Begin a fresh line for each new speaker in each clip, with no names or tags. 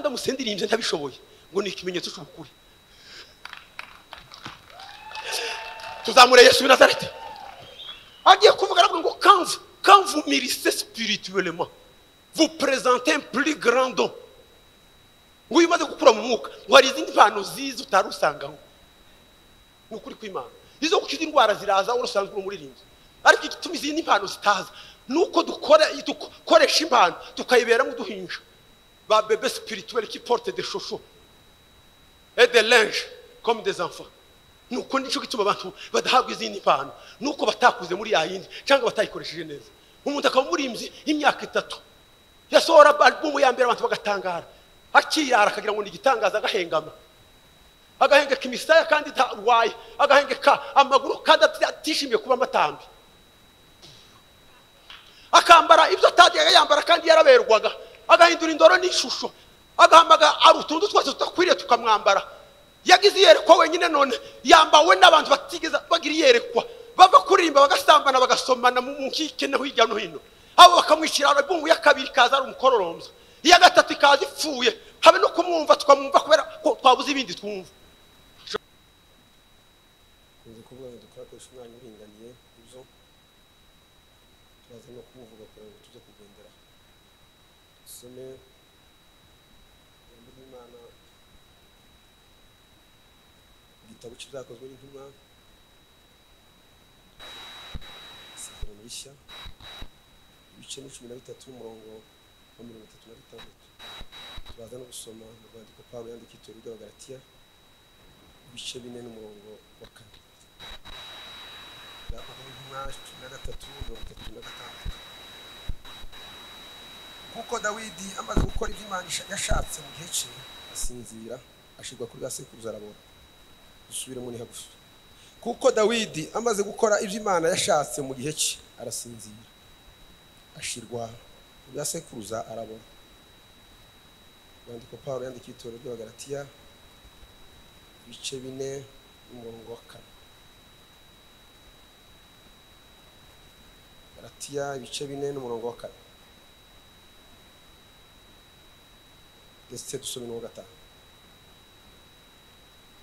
musendiririmbye ntabishoboye ngo ni ikimenyetso cy'ukuri tuzamure yesu w'inazareti agiye kuvuga aravuga ngo kanvu kanvu mirise sipirituwelema vu perezante puri garando ngo iyo umaze gukura mu mwuka ngo hari izindi mpano ziza utari usangaho ni ukuri kw'imana izo gukiza indwara ziraza urusanzwe uri umuririmbyi ariko igituma izindi mpano zitaza ni uko dukoresha impano tukayiberamo uduhinja ba bebe sipirituweli ki porute de shosho ede lenje komu de zamfa ni uko nicyo gituma abantu badahabwa izindi mpano ni uko batakuze muri ya yindi cyangwa batayikoresheje neza umuntu akaba umurimbyi y'imyaka itatu yasohora alubumu ya mbere abantu bagatangara akiyara akagira ngo ni igitangaza agahengama agahengeka imisaya kandi ntarwaye agahengeka amaguru kandi atishimiye kuba amatambi akambara ibyo atagiye yambara kandi yaraberwaga agahindura indoro n'ishusho agahamaga ari utuntu twose tudakwiriye tukamwambara yagize iyerekwa wenyine none yambawe n'abantu batigeze bagira iyerekwa bava kuririmba bagasambana bagasomana mu nkike no hirya no hino abo bakamwishyira album ya kabiri ikaza ari umukororombya iya gatatu ikaza ipfuye habe no kumwumva tukamwumva kubera ko twabuze ibindi twumva
nzi kuvuga ngo dukora akoresha umwanya uringaniye ibyo turaza no kumuvuga kugira ngo tujye kugendera dusome ijambo ry'imana igitabo cy'ibyakozwe n'intumwa isezerano rishya ibice ni cumi na bitatu umurongo wa mirongo itatu na gatandatu turaza no gusoma mu rwandiko pawulo yandika itorero ry'abagaratiya ibice bine n'umurongo wa kane kuko dawidi amaze gukora ibyo imana yashatse mu gihe cye asinzira ashirwa kuri gasekuruza arabona dusubiremo ni hagufi kuko dawidi amaze gukora ibyo imana yashatse mu gihe cye arasinzira ashirwa kuri gasekuruza arabona urwandiko paul yandikiye itorero ry'abagaratiya ibice bine n'umurongo wa kane baratiya ibice bine n'umurongo wa kane ndetse dusome n'uwa gatanu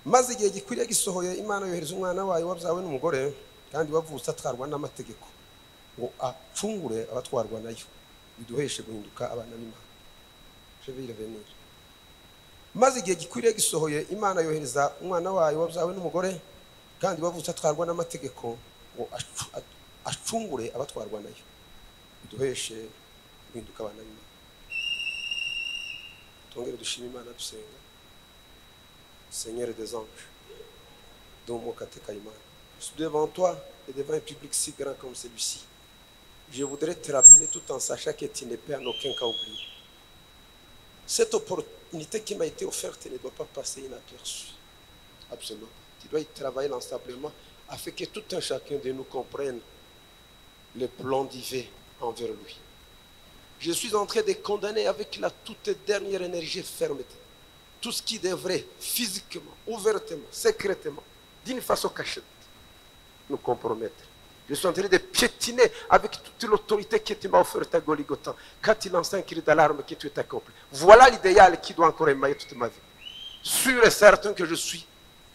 maze igihe gikwiriye gisohoye imana yohereza umwana wayo wabyawe n'umugore kandi wavutse atwarwa n'amategeko ngo acungure abatwarwa nayo biduheshe guhinduka abana b'imana shevire venire maze igihe gikwiriye gisohoye imana yohereza umwana wayo wabyawe n'umugore kandi bavutse atwarwa n'amategeko ngo acungure abatwarwa nayo biduheshe guhinduka abana b'imana tongere dushime imana dusenga seigneur des anges dont mon catecayman devant toi et devant un public si grand comme celui-ci je voudrais te rappeler tout en sachant que tu ne perds aucun cas oublié cette opportunité qui m'a été offerte ne doit pas passer inaperçue. Absolument. Tu dois y travailler lansablement afin que tout un chacun de nous comprenne le plan divin envers lui. Je suis en train de condamner avec la toute dernière énergie fermeté tout ce qui devrait physiquement, ouvertement, secrètement, d'une façon cachette, nous compromettre. Je suis en train de piétiner avec toute l'autorité que tu m'as offerte à Goligotan. Quand il lance un cri d'alarme que tu es accompli. Voilà l'idéal qui doit encore émailler toute ma vie. Sûr et certain que je suis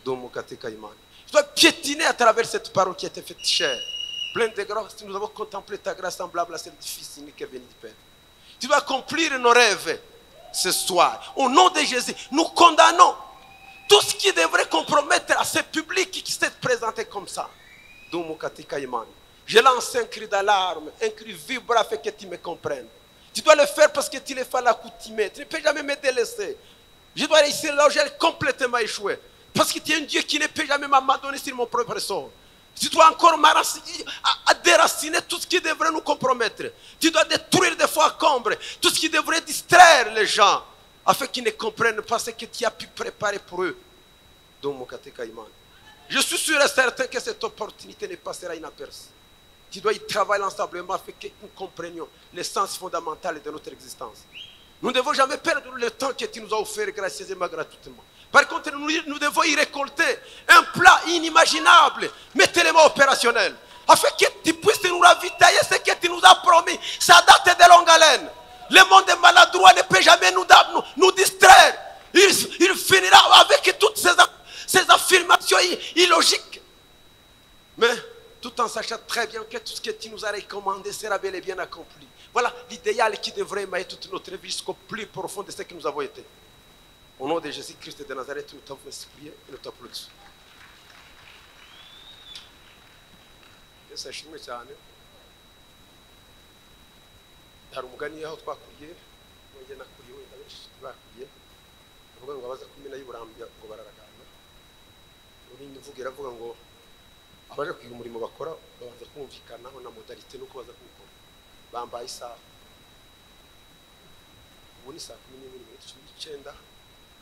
dans mon catéchaïman. Je dois piétiner à travers cette parole qui a été faite chère. Pleine de grâce, nous avons contemplé ta grâce semblable à celle du Fils unique et béni du Père. Tu dois accomplir nos rêves ce soir. Au nom de Jésus, nous condamnons tout ce qui devrait compromettre à ce public qui s'est présenté comme ça. Je lance un cri d'alarme, un cri vibrant afin que tu me comprennes. Tu dois le faire parce que tu le fais à l'accoutumée. Tu ne peux jamais me délaisser. Je dois réussir là où j'ai complètement échoué. Parce que tu es un Dieu qui ne peut jamais m'abandonner sur mon propre sort. Tu dois encore à, à déraciner tout ce qui devrait nous compromettre. Tu dois détruire des fois combre tout ce qui devrait distraire les gens afin qu'ils ne comprennent pas ce que tu as pu préparer pour eux. Donc, mon catéchaïman. Je suis sûr et certain que cette opportunité ne passera inaperçue. Tu dois y travailler ensemblement afin que nous comprenions l'essence fondamentale de notre existence. Nous ne devons jamais perdre le temps que tu nous as offert gracieusement, gratuitement. Par contre, nous, nous devons y récolter un plat inimaginable, mais tellement opérationnel, afin que tu puisses nous ravitailler ce que tu nous as promis. Ça date de longue haleine. Le monde maladroit ne peut jamais nous, nous, nous distraire. soyez illogique. Mais tout en sachant très bien que tout ce que tu nous as recommandé sera bel et bien accompli. Voilà l'idéal qui devrait émailler toute notre vie jusqu'au plus profond de ce que nous avons été. Au nom de Jésus-Christ de Nazareth, nous t'avons prié et nous t'applaudissons. Yesu ashimwe cyane hari umugani aho twakuriye nge nakuriye wenda benshi bakuriye bavuga ngo abaza kumena y'uburambya ngo bararagana urindi mvuga iravuga ngo abaje kwiga umurimo bakora babanza kumvikanaho na modalite n'uko baza kuwukora bambaye isaha ubu ni saa kumi n'imwe n'iminota cumi n'icyenda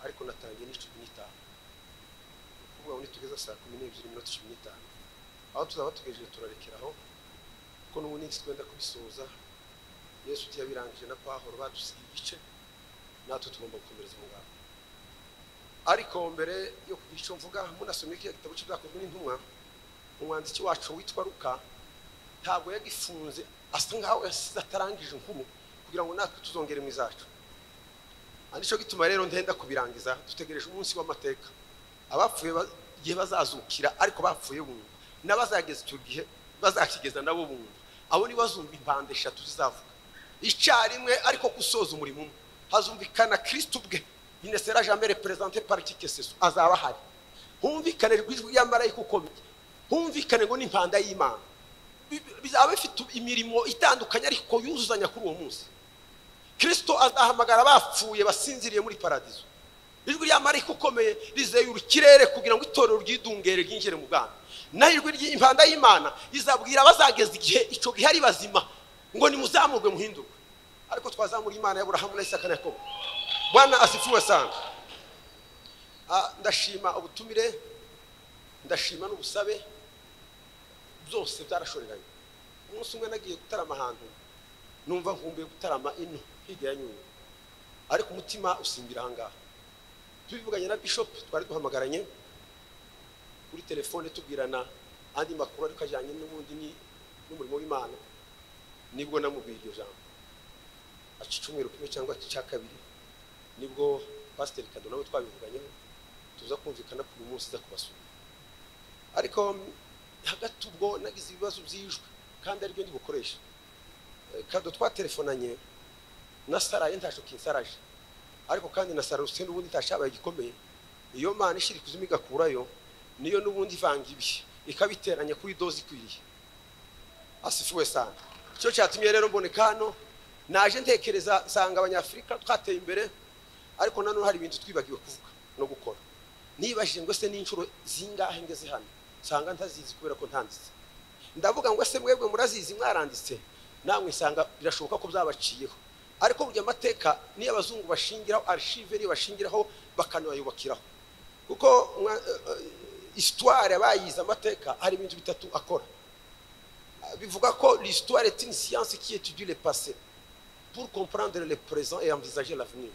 ariko natangiye ni cumi n'itanu ni ukuvuga ngo nitugeze saa kumi n'ebyiri n'iminota cumi n'itanu aho tuzaba tugejeje turarekeraho kuko n'ubu n'iki twenda kubisoza yesu ugiye abirangije na pahoro badusiga igice natwe tugomba gukomereza umugambi ariko mbere yo kugira icyo mvuga munasomye kiriya gitabo cy'ibyakozwe n'intumwa umwanditsi wacu witwa ruka ntabwo yagifunze asa nkaho yasize atarangije inkuru kugira ngo natwe tuzongere mu izacu nicyo gituma rero ndenda kubirangiza dutegereje umunsi w'amateka abapfuye igihe bazazukira ariko bapfuye bumva n'abazageza icyo gihe bazakigeza nabo bumva abo ntibazumva impande eshatu zizavuga icyarimwe ariko gusoza umurimo umwe hazumvikana kirisitu ubwe nyine sera jambe reperezante paritike seso azaba ahari humvikane rw'ijwi ry'amarayika uko bijya humvikane ngo n'impanda y'imana bizaba bifite imirimo itandukanye ariko yuzuzanya kuri uwo munsi kirisitu azahamagara bapfuye basinziriye muri paradizo ijwi ry'amarayika ukomeye rizeyura ikirere kugira ngo itorero ryidungere ryinjire mu bwana naho ijwi ry'impanda y'imana izabwira abazageza igihe icyo gihe ari bazima ngo nimuzamurwe muhinduke ariko twazamura imana y'aburahamu na isaka na yakobo bwana asifuwe sana ndashima ubutumire ndashima n'ubusabe byose byarashoreranye umunsi umwe nagiye gutarama ahantu numva nkumbuye gutarama ino hirya ya nyungwe ariko umutima usimbira ahangaha tubivuganye na bishopu twari duhamagaranye kuri telefone tubwirana andi makuru ariko ajyanye n'ubundi n'umurimo w'imana nibwo namubwira iryo jambo aca icumweru kimwe cyangwa cya kabiri nibwo pasiteri kado nawe twabivuganyeho tuza kumvikana ko uyu munsi uza kubasura ariko hagati ubwo nagize ibibazo byijwe kandi aribyo ndi bukoresha kado twatelefonanye na saraye ntasho kinsaraje ariko kandi na sararuse n'ubundi ntashabaye gikomeye iyo mana ishyira ikuzimu igakurayo niyo n'ubundi ivanga ibihe ikabiteranya kuri doze ikwiriye asifuwe sana cyo cyatumye rero mboneka hano naje ntekereza nsanga abanyafurika twateye imbere ariko nanone hari ibintu twibagiwe kuvuga no gukora nibajije ngo ese n'inshuro zingahe ngeze hano nsanga ntazizi kubera ko ntanditse ndavuga ngo ese mwebwe murazizi mwaranditse namwe nsanga birashoboka ko byabaciyeho ariko burya amateka niyo abazungu bashingiraho arishive niyo bashingiraho bakanayubakiraho kuko isitware abayize amateka hari ibintu bitatu akora bivuga ko l'histoire est une science qui étudie le passé pour comprendre le présent et envisager l'avenir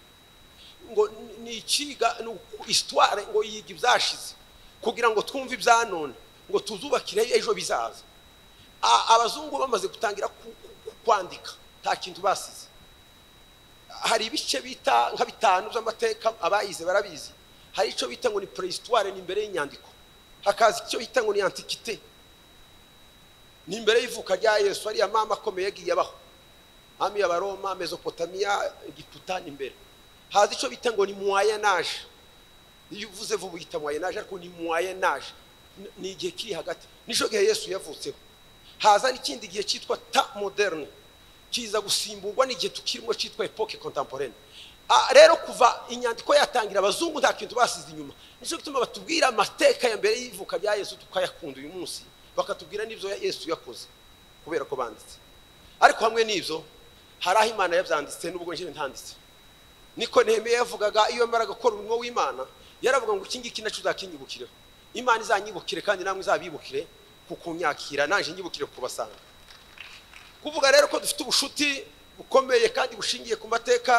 ngo ni ikiga histoire ngo yiga ibyashize kugira ngo twumve ibyanone ngo tuzubakire ejo bizaza abazungu bamaze gutangira kwandika nta kintu basize hari ibice bita nka bitanu by'amateka abayize barabizi hari icyo bita ngo ni prehistoire ni imbere y'inyandiko hakaza icyo bita ngo ni antiquité ni imbere y'ivuka rya yesu ariya mama akomeye yagiye abaho hami y'abaroma mesopotamiya giputa ni imbere haza icyo bita ngo ni muwayenaje iyo uvuze vuba uhita muwayenaje ariko ni muwayenaje ni igihe kiri hagati nicyo gihe yesu yavutseho haza n'ikindi gihe cyitwa ta moderne kiza gusimburwa n'igihe tukirimo cyitwa epoke contemporaine rero kuva inyandiko yatangira abazungu nta kintu basize inyuma nicyo gituma batubwira amateka ya mbere y'ivuka rya yesu tukayakunda uyu munsi bakatubwira n'ibyo yesu yakoze kubera ko banditse ariko hamwe n'ibyo hari aho imana yabyanditse n'ubwo njyewe ntanditse niko nehemiya yavugaga iyo yamara gukora umurimo w'imana yaravuga ngo iki ngiki nacyo uzakinyibukireho imana izanyibukire kandi namwe izabibukire kukunyakira nanjye nyibukire kubasanga kuvuga rero ko dufite ubushuti bukomeye kandi bushingiye ku mateka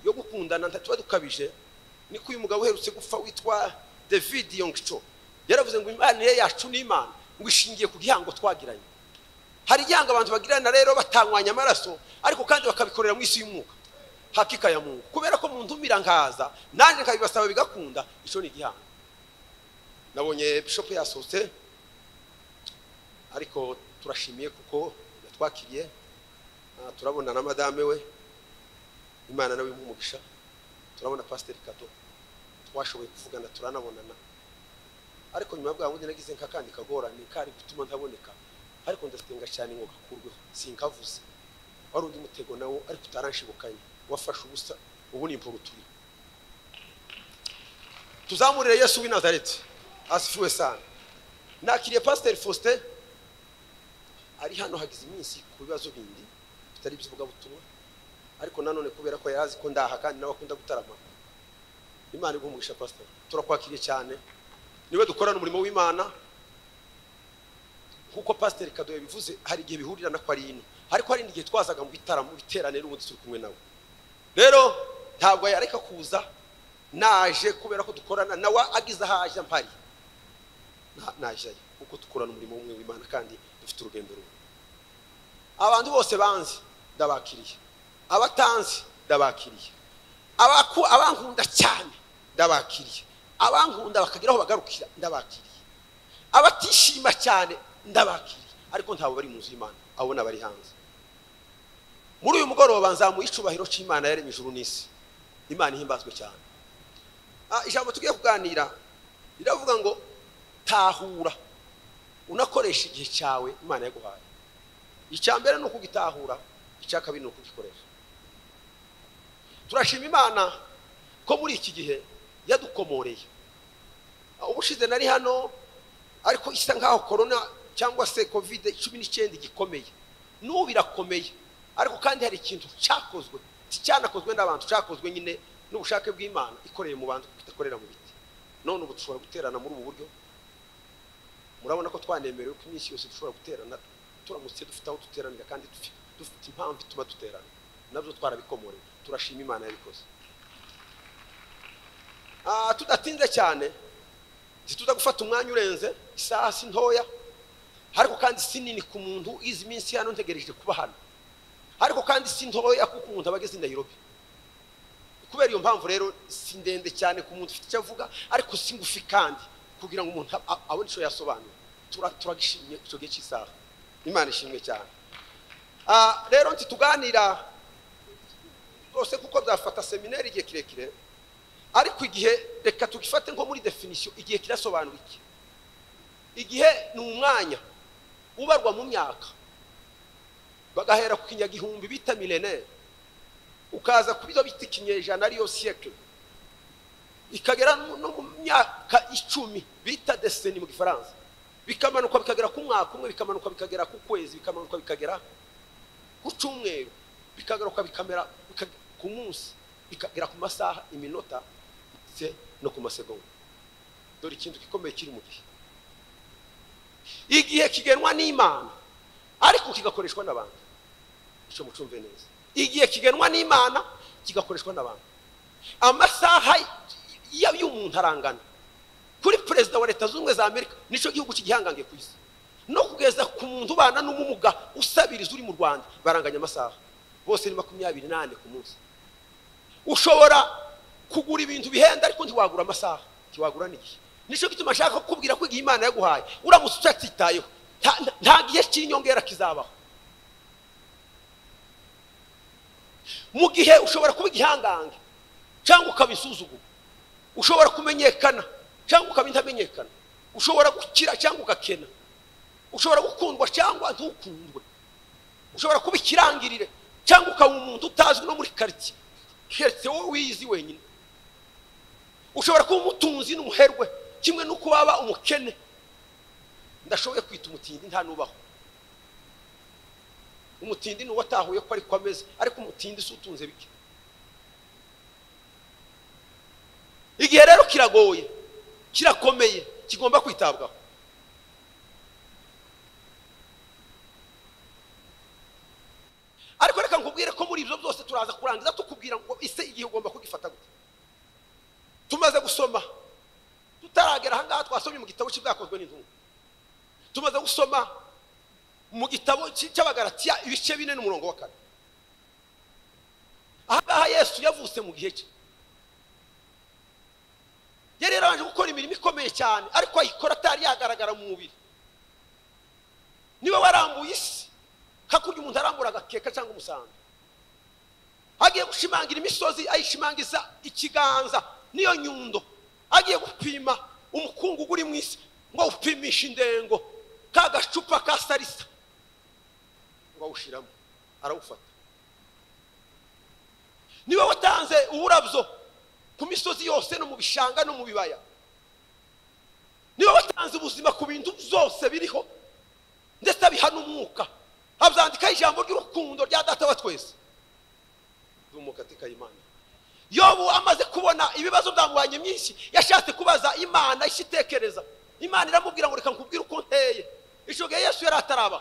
yo gukundana ntatuba dukabije niko uyu mugabo uherutse gupfa witwa david yongco yaravuze ngo imibanire yacu ni imana ngo ishingiye ku gihango twagiranye hari igihango abantu bagirana rero batanywanya amaraso ariko kandi bakabikorera mu isi y'umwuka hakika ya mungu kubera ko mu ndumira nkaza nanjye nkabibasaba bigakunda icyo ni igihango
nabonye bishop yasohotse ariko turashimiye kuko yatwakiriye Ah, turabona na madame we imana nawe imuha umugisha turabona pasiteri kato twashoboye kuvugana turanabonana ariko nyuma bwa bundi nagize nk'akandi kagorane kari gutuma ntaboneka ariko ndasenga cyane ngo gakurweho sinkavuze wari undi mutego nawo ariko utarashibukanye wafashe ubusa ubu ni impuruturiro tuzamurire yesu w'i nazareti asifiwe sana nakiriye pasiteri faustin ari hano hagize iminsi ku bibazo bindi bitari iby'ivugabutumwa ariko nanone kubera ko yari azi ko ndaha kandi nawe akunda gutarama imana iguha umugisha pasiteri turakwakiriye cyane niwe dukorana umurimo w'imana nk'uko pasiteri kado yabivuze hari igihe bihurirana ko ari ino ariko hari n'igihe twazaga mu bitaramo mu biterane n'ubundi turi kumwe nawe rero ntabwo yareka kuza naje kubera ko dukorana nawe agize aho ajya mpari Na- najyayo kuko dukorana umurimo umwe w'imana kandi dufite urugendo rumwe abantu bose banzi ndabakiriye abatanzi ndabakiriye Abaku- abankunda cyane ndabakiriye abankunda bakagira aho bagarukira ndabakiriye abatishima cyane ndabakiriye ariko ntabwo bari mu nzu y'imana abo ni abari hanze muri uyu mugoroba nzamuha icubahiro cy'imana yaremye ijuru n'isi imana ihimbazwe cyane Ah, ijambo tugiye kuganira riravuga ngo tahura unakoresha igihe cyawe imana yaguhaye icya mbere ni ukugitahura icya kabiri ni ukugikoresha turashima imana ko muri iki gihe yadukomoreye Ah, ubushize nari hano ariko isa nkaho korona cyangwa se kovide cumi n'icyenda gikomeye n'ubu birakomeye ariko kandi hari ikintu cyakozwe si cyanakozwe n'abantu cyakozwe nyine n'ubushake bw'imana ikoreye mu bantu kuko idakorera mu biti none ubu dushobora guterana muri ubu buryo murabona ko twanemerewe ko iminsi yose dushobora guterana turamutse dufite aho duteranira kandi dufi- dufite impamvu ituma duterana nabyo twarabikomoreye turashima imana yabikoze Ah, tudatinze cyane ntituza gufata umwanya urenze isaha si ntoya ariko kandi si nini ku muntu izi minsi hano ntegereje kuba hano ariko kandi si ntoya kuko umuntu aba ageze i nairobi kubera iyo mpamvu rero si ndende cyane ku muntu ufite icyo avuga ariko si ngufi kandi kugira ngo umuntu ab- ab- abone icyo yasobanura Tura- turagishimye icyo gihe cy'isaha imana ishimwe cyane Ah, rero nti tuganira rwose kuko byafata seminari igihe kirekire ariko igihe reka tugifate nko muri definisiyo igihe kirasobanura iki igihe ni umwanya ubarwa mu myaka bagahera ku kinyagihumbi bita milenere ukaza kuri byo bita ikinyejana ariyo siyekire ikagera no no mu myaka icumi bita deseni mu gifaransa bikamanuka bikagera ku mwaka umwe bikamanuka bikagera ku kwezi bikamanuka bikagera ku cyumweru bikagaruka bikamera bika- ku munsi bikagera ku masaha iminota ndetse no ku masegonda dore ikintu gikomeye kiri mu gihe igihe kigenwa n'imana ariko kigakoreshwa n'abantu icyo mucumve neza igihe kigenwa n'imana kigakoreshwa n'abantu amasaha y- y- y'umuntu arangana kuri perezida wa leta zunze ubumwe za amerika nicyo gihugu cy'igihangange ku isi no kugeza ku muntu ubana n'ubumuga usabiriza uri mu rwanda baranganya amasaha bose ni makumyabiri n'ane ku munsi ushobora kugura ibintu bihenda ariko ntiwagura amasaha ntiwagura n'igihe nicyo gituma nshaka kukubwira ko igihe imana yaguhaye uramutse utacyitayeho nta- nta- nta gihe cy'inyongera kizabaho mu gihe ushobora kuba igihangange cyangwa ukaba insuzuguro ushobora kumenyekana cyangwa ukaba intamenyekana ushobora gukira cyangwa ugakena ushobora gukundwa cyangwa ntukundwe ushobora kuba ikirangirire cyangwa ukaba umuntu utazwi no muri karitsiye keretse wowe wiyizi wenyine ushobora kuba umutunzi n'umuherwe kimwe n'uko waba umukene ndashoboye kwita umutindi nta nubaho umutindi ni uwatahuye ko ariko ameze ariko umutindi si utunze bike igihe rero kiragoye kirakomeye kigomba kwitabwaho ariko reka nkubwire ko muri ibyo byose turaza kurangiza tukubwira ngo ise igihe ugomba kugifata gute tumaze gusoma tutaragera ahangaha twasomye mu gitabo cy'ibwakozwe n'intumwa tumaze gusoma mu gitabo cy- cy'abagaratiya ibice bine n'umurongo wa kane ahangaha yesu yavutse mu gihe cye yari yarabanje gukora imirimo ikomeye ikomeye cyane ariko ayikora atari yagaragara mu mubiri niba warambuye isi hakurya umuntu arambura agakeka cyangwa umusambi agiye gushimangira imisozi ayishimangiza ikiganza niyo nyundo agiye gupima umukungugu uri mu isi ngo awupimishe indengo ka gacupa ka sarisa ngo awushyiramo arawufata niwe watanze uburabyo ku misozi yose no mu bishanga no mu bibaya niwe watanze ubuzima ku bintu byose biriho ndetse abiha n'umwuka abyandikaho ijambo ry'urukundo rya data wa twese katika imana yobu amaze kubona ibibazo byamuhanye myinshi yashatse kubaza imana ishitekereza imana iramubwira ngo reka nkubwire uko nteye ishoge yesu yari ataraba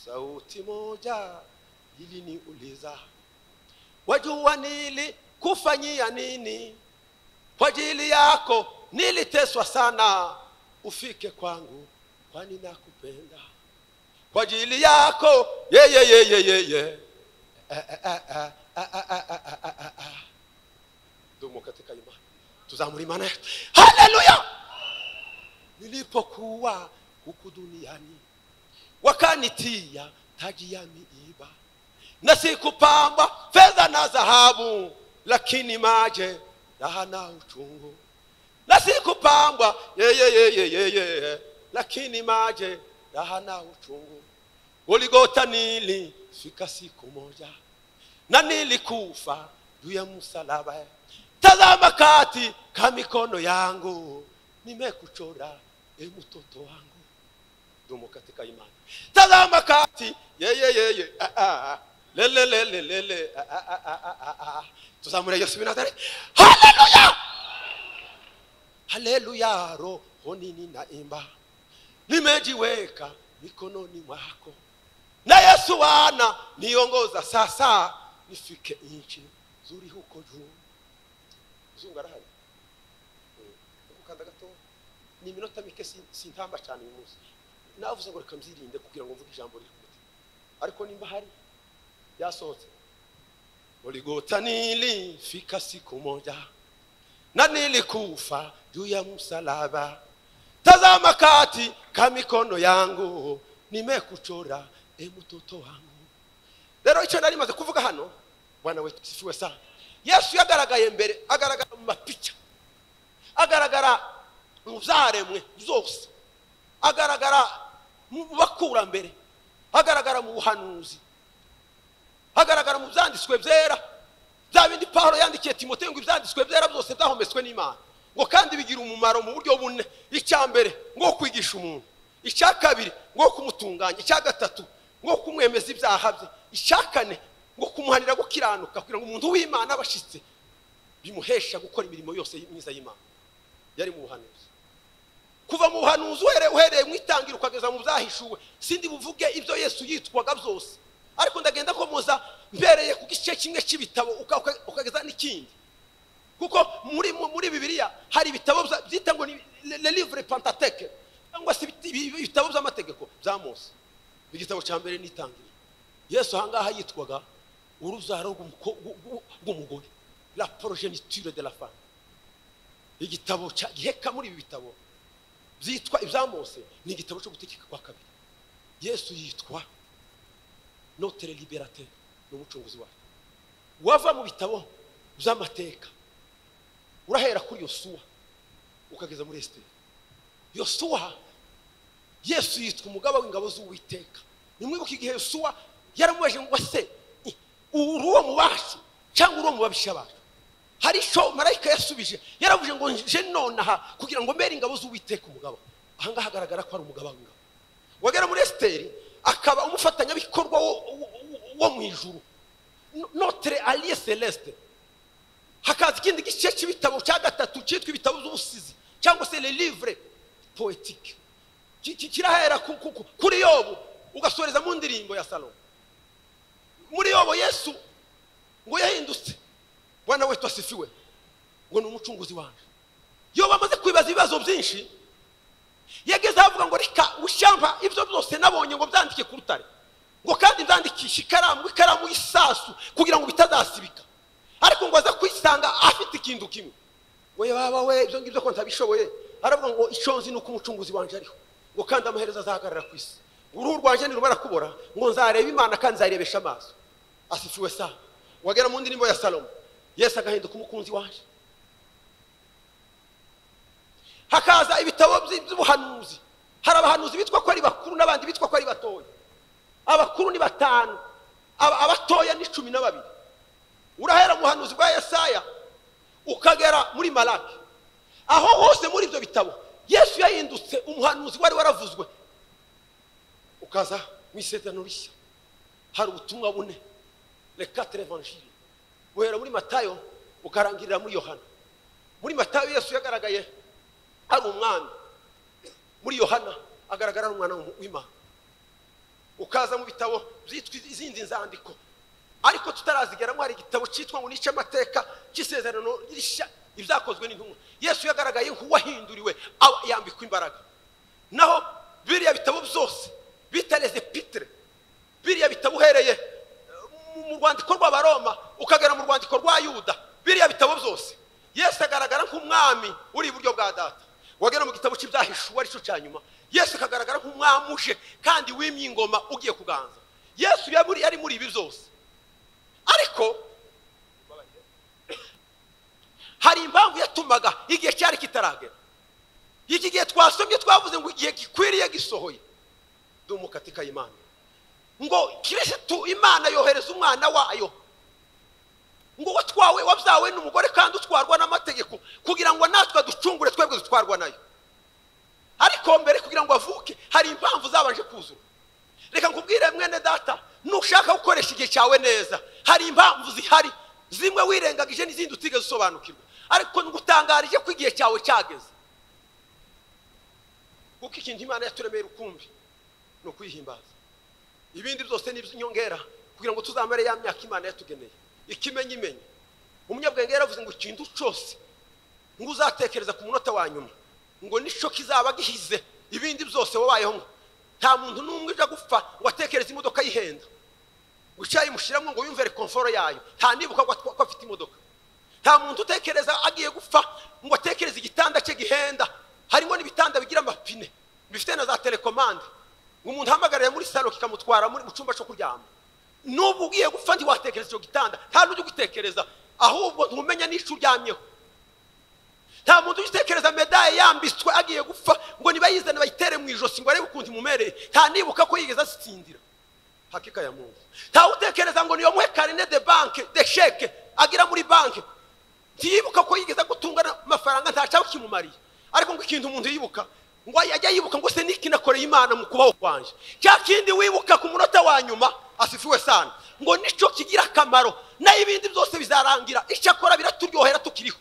sauti moja iliniuliza wajua nilikufanyia nini kwa ajili yako niliteswa sana ufike kwangu kwani nakupenda kwa ajili yako yeye yeye yeye dumu katika imani tuzamura imani yetu haleluya nilipokuwa huku duniani wakanitia taji ya miiba na sikupamba fedha na dhahabu lakini maje raha na uchungu na sikupambwa yeye yeye yeye lakini maje raha na uchungu uligota nili fika siku moja na nilikufa juu ya msalaba tazama kati ka mikono yangu nimekuchora e mtoto wangu dumo katika imani tazama kati yeye yeye ah, ah, ah. lele lele lele ah, ah, ah, ah, ah, ah. tuzamure yesu binazare haleluya haleluya roho nini naimba nimejiweka mikononi mwako na yesu wana niongoza sasa nifike nchi nzuri huko juu mzungu arahari Mm. gukanda gato ni iminota mike sin- sintamba cyane uyu munsi navuze ngo reka mzirinde kugira ngo mvuge ijambo riri ku mutima ariko nimba hari yasohotse uligota nilifika siku moja na nilikufa juu ya msalaba tazama kati ka mikono yangu nimekuchora e mtoto wangu rero icyo nari maze kuvuga hano bwana wetu sifiwe sana yesu yagaragaye mbere agaragara mu mapica agaragara mu byaremwe zose agaragara mu bakurambere agaragara mu buhanuzi hagaragara mu byanditswe byera bya bindi pawulo yandikiye timote ngo ibyanditswe byera byose byahometswe n'imana ngo kandi bigira umumaro mu buryo bune icya mbere ngo kwigisha umuntu icya kabiri ngo kumutunganya icya gatatu ngo kumwemeza ibyaha bye icya kane ngo kumuhanira gukiranuka kugira ngo umuntu w'imana aba ashitse bimuhesha gukora imirimo yose myiza y'imana yari mu buhanuzi kuva mu buhanuzi uhereye uhereye mu itangira ukageza mu byahishuwe sindi buvuge ibyo yesu yitwaga byose ariko ndagenda komoza mbereye ku gice kimwe cy'ibitabo uka- uka- ukageza n'ikindi kuko muri mu- muri bibiliya hari ibitabo bya- byita ngo ni le- le livre pentateke cyangwa se ibiti- ibi- ibitabo by'amategeko bya mose igitabo cya mbere n'itangiriro yesu ahangaha yitwaga urubyaro rw'umuko- rw- rw- rw'umugore la progeniture de la femme igitabo cya giheka muri ibi bitabo byitwa ibya mose ni igitabo cyo gutegeka kwa kabiri yesu yitwa notere liberate ni umucunguzi wayo wava mu bitabo by'amateka urahera kuri yosuwa ukageza muri esiteri yosuwa yesu yitwa umugaba w'ingabo z'uwiteka nimwibuke igihe yosuwa yaramubajije ngo se i- uri uwo mu bacu cyangwa uri uwo mu babisha bacu hari icyo marayika yasubije yaravuze ngo nje nonaha kugira ngo mbere ingabo z'uwiteka umugaba ahangaha hagaragara ko ari umugaba w'ingabo wagera muri esiteri akaba umufatanyabikorwa wo, wo, wo mu ijuru No- notre allié celeste hakaza ikindi gice cy'ibitabo cya gatatu cyitwa ibitabo by'ubusizi cyangwa se le livre poetique Ki- ki- kirahera ku- ku- ku- kuri yobu ugasoreza mu ndirimbo ya salomo muri yobo yesu ngo yahindutse bwana wetu asifiwe ngo ni umucunguzi wanjye yobu amaze kwibaza ibibazo byinshi yageze aho avuga ngo reka ushyamba ibyo byose nabonye ngo byandike ku rutare ngo kandi byandikishe ikaramu ikaramu y'isasu kugira ngo bitazasibika ariko ngo aza kwisanga afite ikintu kimwe we baba we ibyo ngibyo ko ntabishoboye aravuga ngo icyo nzi ni uko umucunguzi wanjye ariho ngo kandi amaherezo azahagarara ku isi uruhu rwanjye ntirumara kubora ngo nzareba imana kandi nzayirebesha amaso asifiwe sa wagera mu ndirimbo ya salomo yesu agahinduka umukunzi wanjye hakaza ibitabo by- by'ubuhanuzi hari abahanuzi bitwa ko ari bakuru n'abandi bitwa ko ari batoya abakuru ni batanu aba- abatoya ni cumi na babiri urahera mu buhanuzi bwa yesaya ukagera muri maraki aho hose muri ibyo bitabo yesu yahindutse umuhanuzi wari waravuzwe ukaza mu isezerano rishya hari ubutumwa bune rekatire evanjiri guhera muri matayo ukarangirira muri yohana muri matayo yesu yagaragaye ari umwami muri yohana agaragara ari umwana w'imana ukaza mu bitabo byitwa izindi nzandiko ariko tutarazigeramo hari igitabo cyitwa ngo nice amateka cy'isezerano rishya ibyakozwe n'intumwa yesu yagaragaye nk'uwahinduriwe aba yambikwa imbaraga naho biriya bitabo byose bitareze pitire biriya bitabo uhereye eh, mu- mu rwandiko rw'abaroma ukagera mu rwandiko rwa yuda biriya bitabo byose yesu agaragara nk'umwami uri iburyo bwa data wagera mu gitabo cy'ibyahishuwe aricyo cya nyuma yesu akagaragara nk'umwami uje kandi wimye ingoma ugiye kuganza yesu yaburi- yari muri ibi byose ariko hari impamvu yatumaga igihe cyari kitaragera iki gihe twasomye twavuze ngo igihe gikwiriye gisohoye dumukatika imana ngo kirisitu imana yohereza umwana wayo ngo watwawe wabyawe n'umugore kandi utwarwa n'amategeko kugira ngo natwe ducungure twebwe dutwarwa nayo ariko mbere kugira ngo avuke hari impamvu zabanje kuzura reka nkubwire mwene data nushaka gukoresha igihe cyawe neza hari impamvu zihari zimwe wirengagije n'izindi utigeze usobanukirwa ariko ngutangarije ko igihe cyawe cyageze kuko ikintu imana yaturemeye rukumbi ni ukuyihimbaza ibindi byose ni iby'inyongera kugira ngo tuzamare ya myaka imana yatugeneye ikimenyimenyi umunyabwenge yaravuze ngo ikintu cyose ngo uzatekereza ku munota wa nyuma ngo nicyo kizaba gihize ibindi byose wabayeho nta muntu n'umwe ujya gupfa ngo atekereze imodoka yihenda ngo icyo yayimushyiramo ngo yumve rekomforo yayo nta nibuka ko atwa- ko afite imodoka nta muntu utekereza agiye gupfa ngo atekereze igitanda cye gihenda harimo n'ibitanda bigira amapine bifite na za telekomande ngo umuntu ahamagarire muri salo kikamutwara muri mu cyumba cyo kuryama n'ubu ugiye gupfa ntiwatekereza icyo gitanda nta n'ujya ugitekereza ahubwo ntumenya n'icyo uryamyeho nta muntu ugitekereza medaye yambitswe agiye gupfa ngo nibayizane bayitere mu ijosi ngo arebe ukuntu imumereye nta nibuka ko yigeze azitsindira hakika ya mungu ntawe utekereza ngo niyo muhe karine de banke de sheke agira muri banke ntiyibuka ko yigeze gutunga amafaranga ntacyaba kimumariye ariko ngo ikintu umuntu yibuka ngo ajya yibuka ngo se niki nakoreye imana mu kubaho kwanjye cya kindi wibuka ku munota wa nyuma asifiwe sana ngo nicyo kigira akamaro naho ibindi byose bizarangira icyakora biraturyohera tukiriho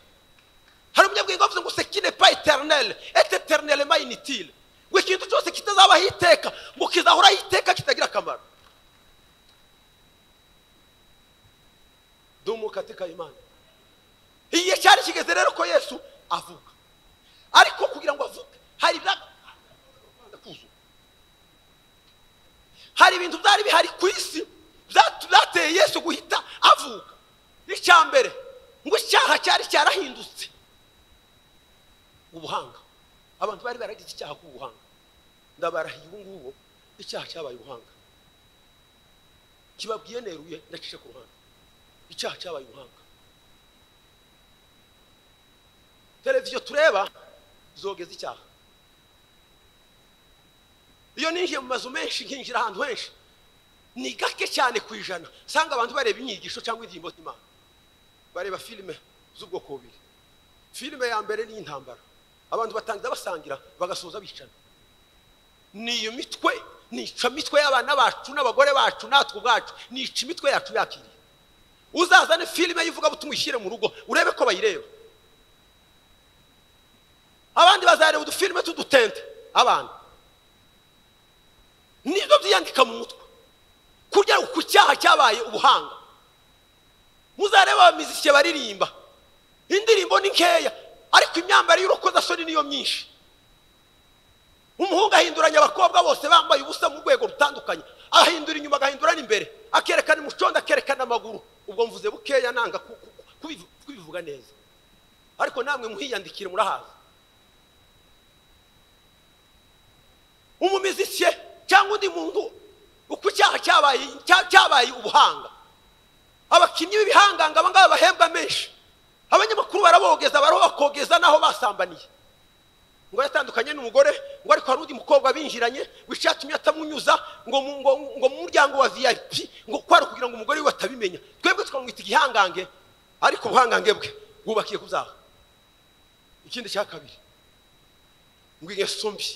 hari umunyabwenge wavuze ngo sekine pa eternel et eternel ma inutile ngo ikintu cyose kitazabaho iteka ngo kizahoraho iteka kitagira akamaro dumu katika imana igihe cyari kigeze rero ko yesu avuga ariko kugira ngo avuge hari ibya kuzura hari ibintu byari bihari ku isi byatu- byateye yesu guhita avuga icya mbere ngo icyaha cyari cyarahindutse ubuhanga abantu bari baragize icyaha k'ubuhanga ndabarahiye ubu ngubu icyaha cyabaye ubuhanga kibabwiye neruye ndacishe ku ruhande icyaha cyabaye ubuhanga televiziyo tureba zogeza icyaha iyo ninjiye mu mazu menshi nkinjira ahantu henshi ni gake cyane ku ijana usanga abantu bareba inyigisho cyangwa indirimbo z'imana bareba filime z'ubwoko bubiri filime ya mbere ni iy'intambara abantu batangiza basangira bagasoza bicana ni iyo mitwe nica mitwe y'abana bacu n'abagore bacu natwe ubwacu nica imitwe yacu yakiriye uzazane filime y'ivugabutumwa uyishyire mu rugo urebe ko bayireba abandi bazareba udufilime t'udutente abana nibyo byiyandika mu mutwe kurya ku cyaha cyabaye ubuhanga muzareba abamizike baririmba indirimbo ni nkeya ariko imyambaro y'urukozasoni niyo myinshi umuhungu ahinduranya abakobwa bose bambaye ubusa mu rwego rutandukanye ahindura inyuma agahindura n'imbere akerekana umucondo akerekana amaguru ubwo mvuze bukeya nanga ku- ku- ku- kubivu- kubivuga neza ariko namwe muhiyandikire murahaza umumizike cyangwa undi muntu uko icyaha cyabaye cya- cyabaye ubuhanga abakinnyi b'ibihanganga aba ngaba bahembwa menshi abanyamakuru barabogeza barabakogeza n'aho basambaniye ngo yatandukanye n'umugore ngo ariko hari undi mukobwa binjiranye ngo icyo yatumye atamunyuza ngo mu ngo, ngo mu muryango wa vip ngo ko ari ukugira ngo umugore we atabimenya twebwe tukamwita igihangange ariko ubuhangange bwe bwubakiye ku byaha ikindi cya kabiri ngo ingeso mbi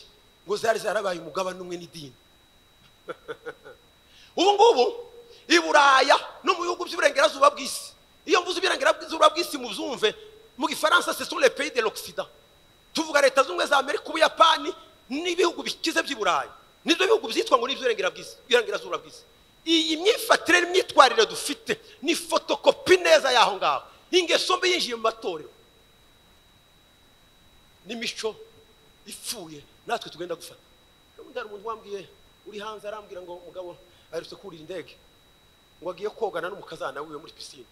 ngo zari zarabaye umugabane umwe n'idini ubu ngubu i buraya no mu bihugu by'uburengerazuba bw'isi iyo mvuze uburengerazuba bw'isi mubyumve mu gifaransa c'est sur le pays de l'occident tuvuga leta z'ubumwe za amerika ubuyapani n'ibihugu bikize by'i burayi nibyo bihugu byitwa ngo n'iby'uburengerazuba bw'isi iyi myifatire n'imyitwarire dufite ni fotokopi neza y'aho ngaho ingeso mbi yinjiye mu matorero n'imico ipfuye natwe tugenda gufata ubundi hari umuntu wambwiye uri hanze arambwira ngo mugabo aherutse kurira indege ngo agiye kogana n'umukazana wiwe muri pisine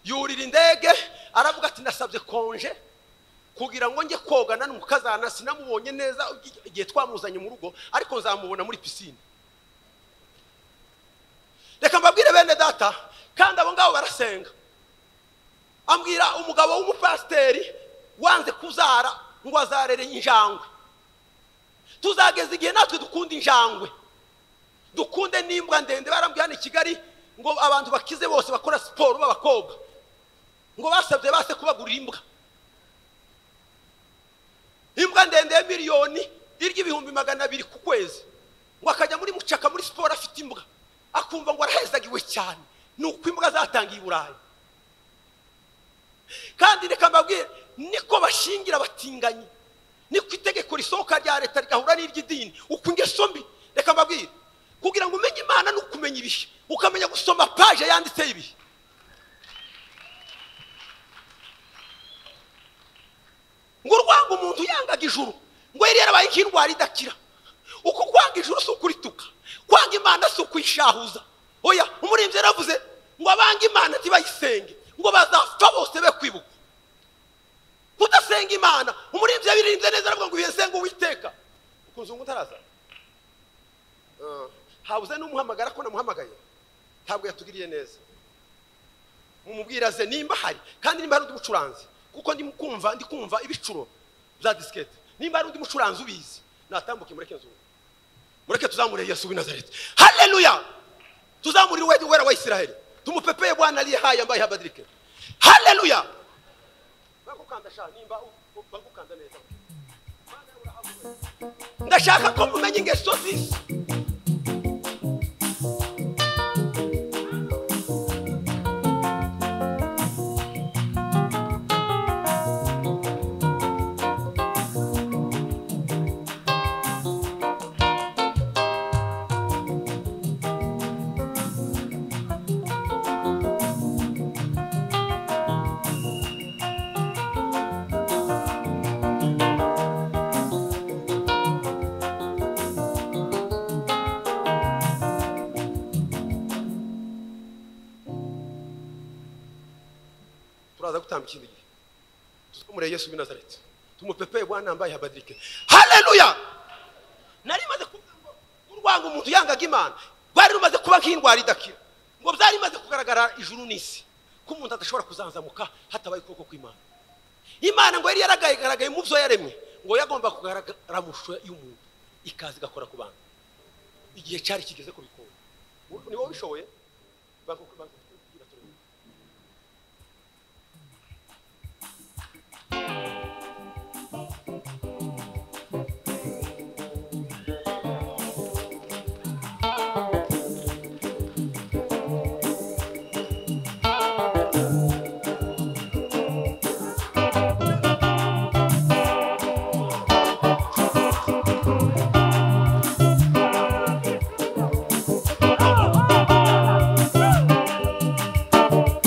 yurira indege aravuga ati nasabye konje kugira ngo njye kogana n'umukazana sinamubonye neza igihe twamuzanye mu rugo ariko nzamubona muri pisine reka mbabwire bene data kandi abo ngabo barasenga ambwira umugabo w'umupasiteri wanze kuzara ngo azarere injangwe tuzageza igihe natwe dukunda injangwe dukunde n'imbwa ndende barambwiye hano i kigali ngo abantu bakize bose bakora siporo b'abakobwa ngo basabye base kubagurira imbwa imbwa ndende ya miliyoni irya ibihumbi magana abiri ku kwezi ngo akajya muri mucaka muri siporo afite imbwa akumva ngo arahezagiwe cyane ni uko imbwa zatangiye i burayi kandi reka mbabwire niko bashingira abatinganyi niko itegeko risohoka rya leta rigahura n'iry'idini uko ingeso mbi reka mbabwire kugira ngo umenye imana ni ukumenya ibihe ukamenya gusoma paje yanditseho ibihe ngo urwanga umuntu yangaga ijuru ngo yari yarabaye nk'indwara idakira uko kwanga ijuru si ukurituka kwanga imana si ukuyishahuza oya umurinzi yaravuze ngo abange imana ntibayisenge ngo bazapfa bose be kwibuka kudasenga imana umurinzi yabirinze neza aravuga ngo uyesenge uwiteka ukunze ngo utaraza habuze n'umuhamagara ko namuhamagaye ntabwo yatugiriye neza mumubwire aze nimba hari kandi nimba hari undi mucuranzi kuko ndi kumva ndi kumva ibicuro bya disikete nimba hari undi mucuranzi ubizi natambuke mureke nzu mureke tuzamure yesu w'i nazareti haleluya tuzamurire uwera uwera wa isiraheli tumupepeye bwana aliye haya ambaye habadirike haleluya bagukanda sha nimba u- u- bagukanda neza ndashaka ko mumenya ingeso z'isi turaza gutamba ikindi gihe tuzamure yesu w'i nazareti tumupepeye bwana mbaye habadirike haleluya nari maze kuvuga ngo urwanga umuntu yangaga imana rwari rumaze kuba nk'indwara idakira ngo byari bimaze kugaragara ijuru n'isi ko umuntu adashobora kuzanzamuka hatabaye ukuboko kw'imana imana ngo yari yaragaragaye mu byo yaremwe ngo yagomba kugaragara mu ishusho y'umuntu ikaza igakora ku bantu igihe cyari kigeze kubikora ni wowe ubishoboye banki kugira turebe
Oh!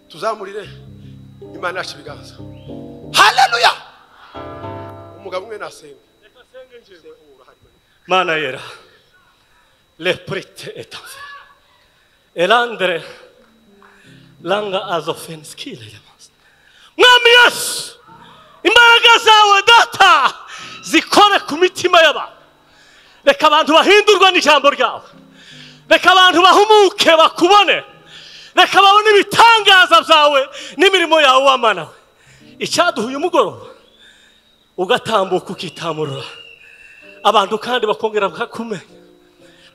tuzamurire imana yacu ibiganza haleluya umugabo umwe nasenga
mana yera leprite etanze elandere langa azofenskile yamazi mwami yesu imbaraga zawe data zikore ku mitima y'abantu reka abantu bahindurwa n'ijambo ryawe reka abantu bahumuke bakubone reka babone ibitangaza byawe n'imirimo yawe wamana we icyaduha uyu mugoroba ugatambuka ukitamurura abantu kandi bakongera bakakumenya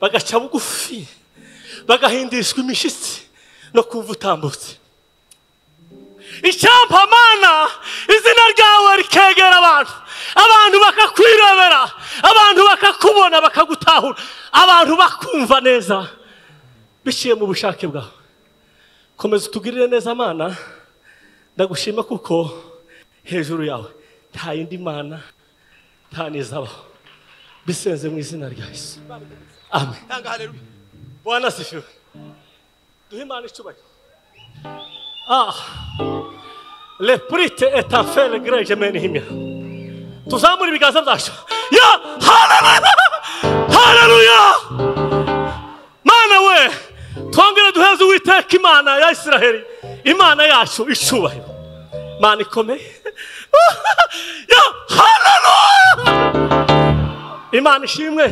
bagaca bugufi bagahindishwa imishyitsi no kumva utambutse mana izina ryawe rikegera abantu abantu bakakwirebera abantu bakakubona bakagutahura abantu bakumva neza biciye mu bushake bwawe komeza utugirire neza mana ndagushima kuko hejuru yawe nta yindi mana nta n'izabaho bisenze mu izina rya yesu amen
tanga haleluya
bwana sifiwe duhe imana icyubahiro ah repurite etafere gereje meni himya tuzamure ibiganza byacu ya haleluya haleluya mana we twongere duheze uwiteka imana ya isiraheli imana yacu icyubahiro mana ikomeye ya haleluya imana ishimwe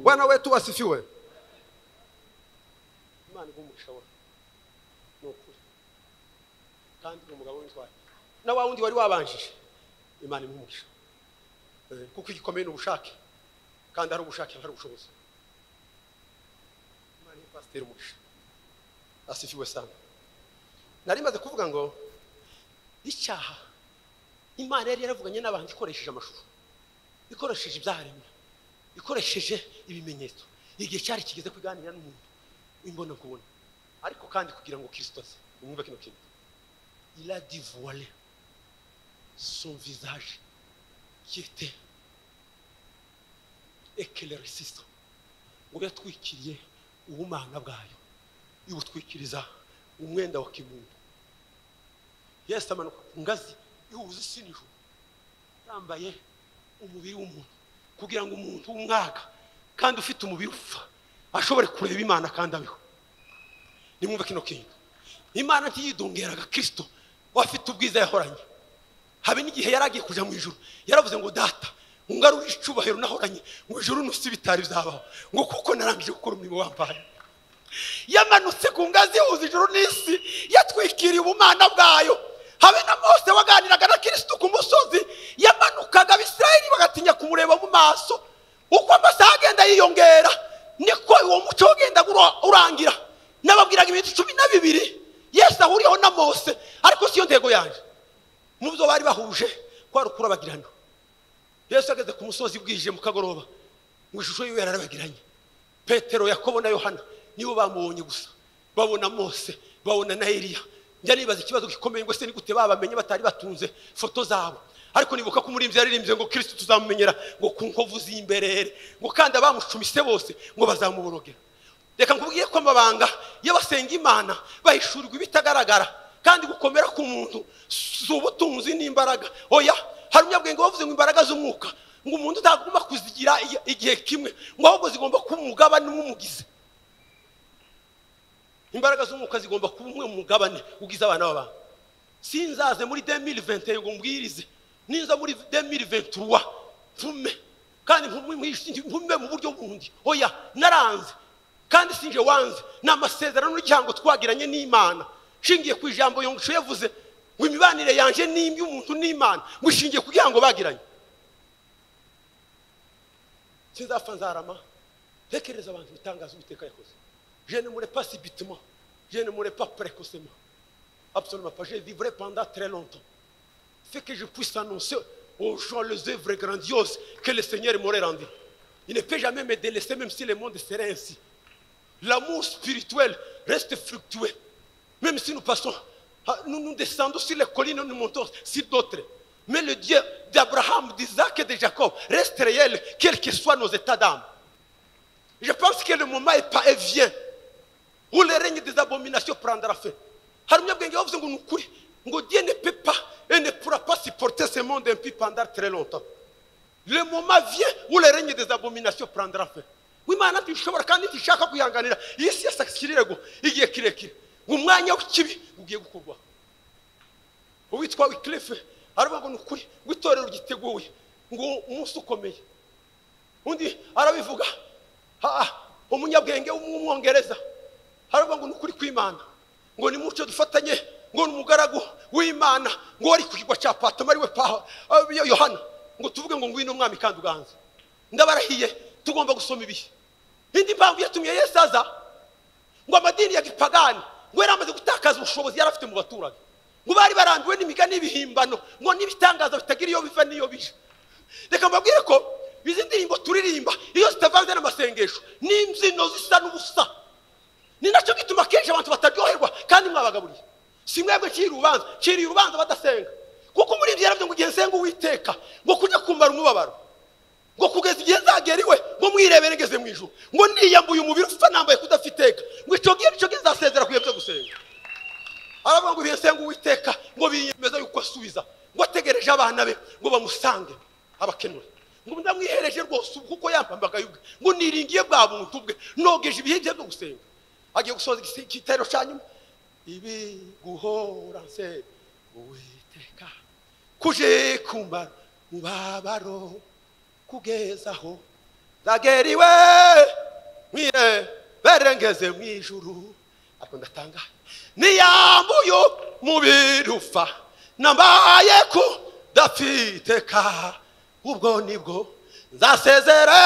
bwana wetu wasifiwe imana iguha umugisha wawe ni ukuri kandi ni umugabo w'intwari na wa wundi wari wabanjije imana imuha umugisha Eh, kuko igikomeye ni ubushake kandi hari ubushake hari ubushobozi imana iha pasiteri umugisha asifiwe sana nari maze kuvuga ngo icyaha imana yari yaravuganye n'abantu ikoresheje amashusho ikoresheje ibyaremwe ikoresheje ibimenyetso igihe cyari kigeze kuganira n'umuntu imbona kubona ariko kandi kugira ngo kirisito aze umwumve kino kintu ila divuwale son visage qui était éclaircissant ngo yatwikiriye ubumana bwayo ibutwikiriza umwenda wa kimuntu yesu amanuka ku ngazi ihuza isi n'ijuru yambaye umubiri w'umuntu kugira ngo umuntu w'umwaka kandi ufite umubiri upfa ashobore kureba imana kandi abeho nimwumve kino kintu imana ntiyidongeraga kirisito wafite ubwiza yahoranye habe n'igihe yari agiye kujya mu ijoro yaravuze ngo data ungarure icubahiro nahoranye mu ijoro nusi bitari bizabaho ngo kuko narangije gukora umurimo wampaye yamanutse ku ngazi yahuza ijoro n'isi yatwikiriye ubumana bwayo habe na mose waganiraga na kirisitu ku musozi yamanukaga abisirayeli bagatinya kumureba mu maso uko amasaha agenda yiyongera niko uwo muco wagenda urangira n'ababwiraga iminsi cumi na bibiri yesu ahuriyeho na mose ariko siyo ntego yanjye mu byo bari bahuje kwari ukurabagirana yesu ageze ku musozi bwije mu kagoroba mu ishusho yiwe yararabagiranye petero yakobo na yohana nibo bamubonye gusa babona mose babona na eliya njya nibaza ikibazo gikomeye ngo se ni gute babamenye batari batunze foto zabo ariko nibuka ko umurinzi yaririmbye ngo kirisito tuzamumenyera ngo ku nkovu z'imberere ngo kandi abamucumise bose ngo bazamuborogera reka nkubwiye ko amabanga y'abasenga imana bahishurirwa ibitagaragara kandi gukomera k'umuntu si ubutunzi n'imbaraga oya hari umunyabwenge wavuze ngo imbaraga z'umwuka ngo umuntu utagomba kuzigira i- igihe kimwe ngo ahubwo zigomba kuba umugabane umugize imbaraga z'umwuka zigomba kuba umwe mu mugabane ugize abana b'abantu sinzaze muri 2021 ngo mbwirize ninza muri 2023 mvume kandi mvume mwishingi- mvume mu buryo bundi oya naranze kandi sinje wanze ni amasezerano n'uryango twagiranye n'imana nshingiye ku ijambo yongisho yavuze ngo imibanire yanjye n'imy'umuntu n'imana ngo ishingiye ku byango bagiranye sinzapfa nzarama tekereza abantu ibitangaza uwiteka yakoze je ne mure pas subitement je ne mure pas précocement absolument pas je vivrai pendant très longtemps fait que je puisse annoncer aux gens les œuvres grandioses que le Seigneur m'aurait rendues. Il ne peut jamais me délaisser même si le monde serait ainsi. L'amour spirituel reste fructueux. Même si nous passons, à- nous, nous descendons sur les collines, nous montons sur d'autres. Mais le Dieu d'Abraham, d'Isaac et de Jacob reste réel, quels que soient nos états d'âme. Je pense que le moment est, pas, est vient où le règne des abominations prendra fin hari umunyabwenge wavuze ngo ni ukuri ngo dieu ne peut pas et ne pourra pas supporter ce monde impie pendant très longtemps le moment vient où le règne des abominations prendra fin w'imana ntishobora kandi ntishaka kwihanganira iyi si yose ikirego igihe kirekire umwanya w'ikibi ugiye gukorwaho uwitwa wikirife aravuga ngo ni ukuri ngo itorero ryiteguye ngo umunsi ukomeye undi arabivuga ha umunyabwenge w'umwongereza haravuga ngo ni ukuri kw'imana ngo ni muco dufatanye ngo ni umugaragu w'imana ngo wari ku kigwa cya patoma ariwe pa ah, yohana ngo tuvuge ngo ngwino umwami kandi uganze ndabarahiye tugomba gusoma ibihe indi mpamvu yatumye yesu aza ngo amadini ya gipagani ngo yari amaze gutakaza ubushobozi yari afite mu baturage ngo bari barambiwe n'imigani y'ibihimbano ngo n'ibitangaza bitagira iyo biva n'iyo bija reka mbabwire ko izi ndirimbo turirimba iyo zitavanze n'amasengesho n'imbyino zisa n'ubusa ni nacyo gituma akenshi abantu bataryoherwa kandi mwabagaburiye si mwebwe nciriye urubanza nciriye urubanza badasenga kuko muri ibyo yarabyo ngo igihe nsenga uwiteka ngo kujya kumara umubabaro ngo kugeza igihe nzagera iwe ngo mwirebere ngeze mu ijuru ngo niyambuye umubiri upfa nambaye kudafiteka ngo icyo gihe nicyo gihe nzasezera ku bihe byo gusenga aravuga ngo ibihe nsenga uwiteka ngo biyemeza yuko asubiza ngo ategereje abana be ngo bamusange abakenura ngo ndamwihereje rwose ubu kuko yampambagaye ubwe ngo niringiye bwa buntu bwe nogeje ibihe bye byo gusenga agiye gusoza igisi- igitero cya nyuma ibi guhora nse uwiteka kuje kumara mubabaro kugezaho zageriwe mwire berengeze mu ijuru ariko ndatangaye niyambuye umubiri upfa nambaye ku dafiteka ubwo nibwo nzasezere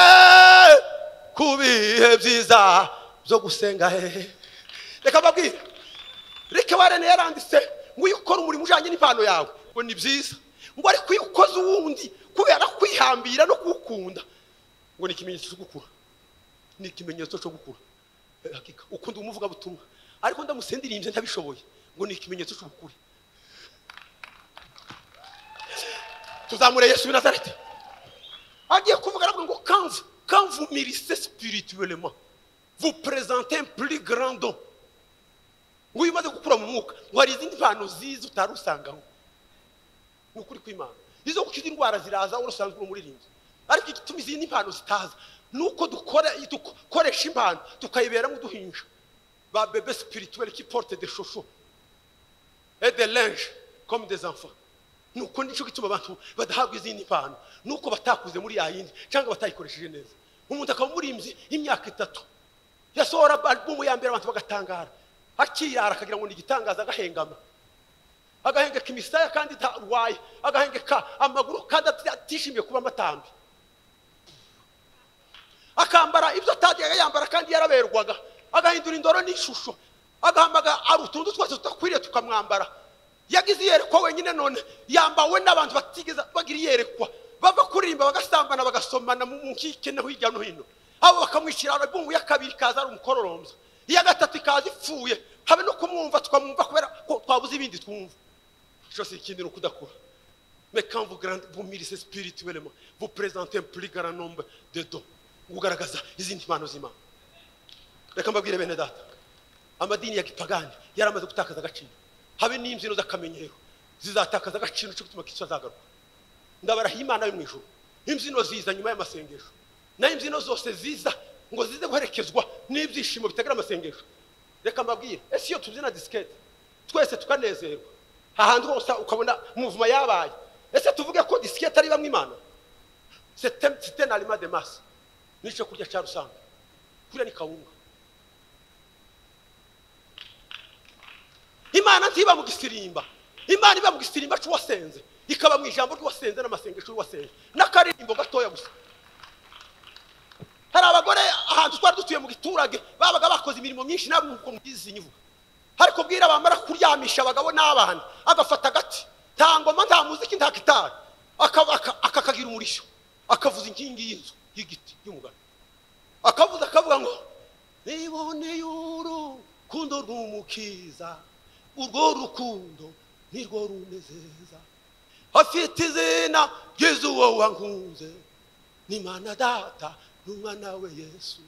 ku bihe byiza byo gusenga hehe reka mbabwire reka warene yaranditse ngo iyo ukora umurimo ujyanye n'impano yawe ngo ni byiza ngo ariko iyo ukoze uwundi kubera kwihambira no kuwukunda ngo ni ikimenyetso cyo gukura ni ikimenyetso cyo gukura Eh, hakika ukunda umuvugabutumwa ariko ndamusendirimbye ntabishoboye ngo ni ikimenyetso cy'ubukure tuzamure yesu w'i nazareti agiye kuvuga aravuga ngo kanvu kanvu mirise spirituellement vous présentez un plus grand don ngo iyo umaze gukura mu mwuka ngo hari izindi mpano ziza utari usangaho ni ukuri kw'imana izo gukiza indwara ziraza urusanzwe uri umuririmbyi ariko igituma izindi mpano zitaza ni uko dukora dukoresha impano tukayiberamo uduhinja ba bebe spirituel qui porte des chouchous et des linges comme des enfants nuko nicyo gituma abantu badahabwa izindi mpano nuko batakuze muri ya yindi cyangwa batayikoresheje neza umuntu akaba umurimbyi y'imyaka itatu yasohora albumu ya mbere abantu bagatangara akiyara akagira ngo ni igitangaza agahengama agahengeka imisaya kandi ntarwaye agahengeka amaguru kandi ati- atishimiye kuba amatambi akambara ibyo atajyaga yambara kandi yaraberwaga agahindura indoro n'ishusho agahamaga ari utuntu twose tudakwiriye tukamwambara yagize iyerekwa wenyine none yambawe n'abantu batigeze bagira iyerekwa bava kuririmba bagasambana bagasomana mu mu nkike no hirya no hino abo bakamwishyira album ya kabiri ikaza ari umukororombya iya gatatu ikaza ipfuye habe no kumwumva tukamwumva kubera ko twabuze ibindi twumva icyo si ikindi ni ukudakura Mais quand vous, grand- vous mûrissez spirituellement, vous présentez un plus grand nombre de dons. Ugaragaza izindi mpano z'Imana. Reka mbabwire bene data. Amadini ya gipagani yaramaze gutakaza agaciro. Habe n'imbyino z'akamenyero zizatakaza agaciro cyo gutuma Kristo azagaruka. Ndabarahiye Imana yo mu ijuru. Imbyino ziza nyuma y'amasengesho. Nayo imbyino zose ziza ngo zize guherekezwa n'ibyishimo bitagira amasengesho. Reka mbabwire, ese iyo tubyina disikete twese tukanezerwa ahantu hose ukabona muvuma yabaye ese tuvuge ko disikete ari bamwe imana Sete- sitena arima de masi n'icyo kurya cya rusange kurya ni kawunga imana ntiba mu gisirimba imana iba mu gisirimba cy'uwasenze ikaba mu ijambo ry'uwasenze n'amasengesho y'uwasenze n'akaririmbo gatoya gusa hari abagore ahantu twari dutuye mu giturage babaga bakoze imirimo myinshi nabo nk'uko mubizi nyivuga ariko bwira bamara kuryamisha abagabo n'abana agafata agati nta ngoma nta muziki nta gitari aka- aka- akakagira umurishyo akavuza inkingi y'inzu y'igiti y'umugani akavuza akavuga ngo niboneye urukundo rw'umukiza urwo rukundo nirwo runezeza afite izina ry'izuwo wankunze ni mana data n'umwana we yesu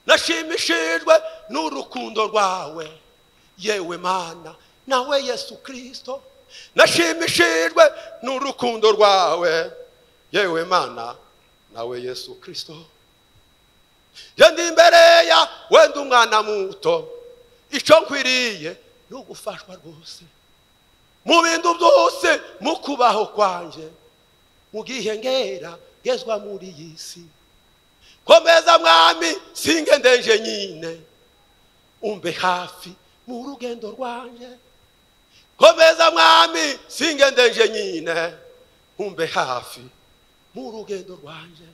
nashimishijwe n'urukundo rwawe yewe mana nawe yesu kirisito nashimishijwe n'urukundo rwawe yewe mana nawe yesu kirisito ndi imbere ya wenda umwana muto icyo nkwiriye ni ugufashwa rwose mu bintu byose mu kubaho kwanjye mu bwihengera ngezwa muri iyi si komeza mwami singe ndenje nyine umbe hafi mu rugendo rwanjye komeza mwami singe ndenje nyine umbe hafi mu rugendo rwanjye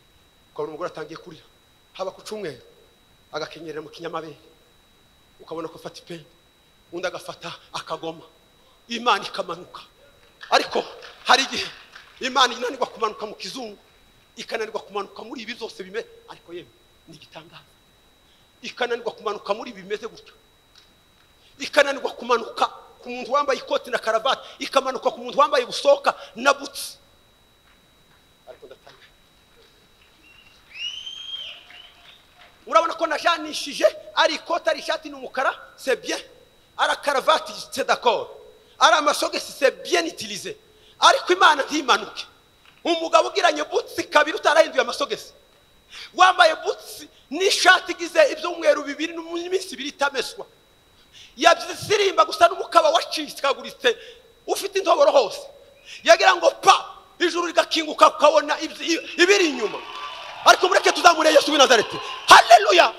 ukabona umugore atangiye kurira haba ku cyumweru agakenyerera mu kinyamabere ukabona ko afata ipeni undi agafata akagoma imana ikamanuka ariko hari igihe imana inanirwa kumanuka mu kizungu ikananirwa kumanuka muri ibi byose bimeze ariko yewe ni igitangaza ikananirwa kumanuka muri ibi bimeze gutyo ikananirwa kumanuka ku muntu wambaye ikoti na karavati ikamanuka ku muntu wambaye busoka na butsi ariko ndatanga urabona ko najanishije ari ikoti ari ishati ni umukara sebye ari karavati sedakoro ari amasogisi sebye nitilize ariko imana ntimanuke umugabo ugiranye butsi kabiri utarahinduye amasogesi wambaye butsi n'ishati igize ibyumweru bibiri n'iminsi ibiri itameswa yabyisirimba gusa n'umukaba wacikaguritse ufite intoboro hose yagira ngo pa ijuru rigakinguka ukabona ibiri inyuma ariko mureke tuzamure yesu w'i nazareti hareruya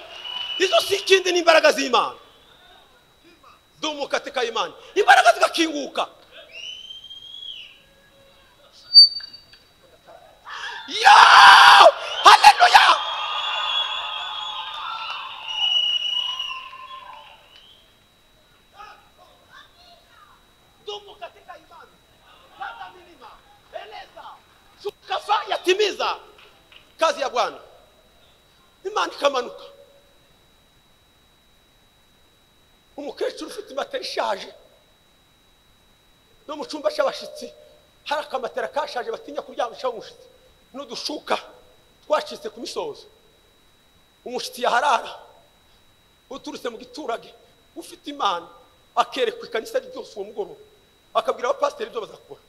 izo si ikindi ni imbaraga z'imana dumukateka imana imbaraga zigakinguka yo haleluya dumu katika imani panda milima eleza tukafanya timiza kazi ya bwana imana ikamanuka umukecuru ufite imatera ishaje no mu cyumba cy'abashyitsi hari akamatera kashaje batinya kuryamishaho umushyitsi n'udushuka twacitse ku misozo umushyitsi yaharara uturutse mu giturage ufite imana akerekwa ikanisa ryose uwo mugoroba akabwira abapasiteri ibyo bazakora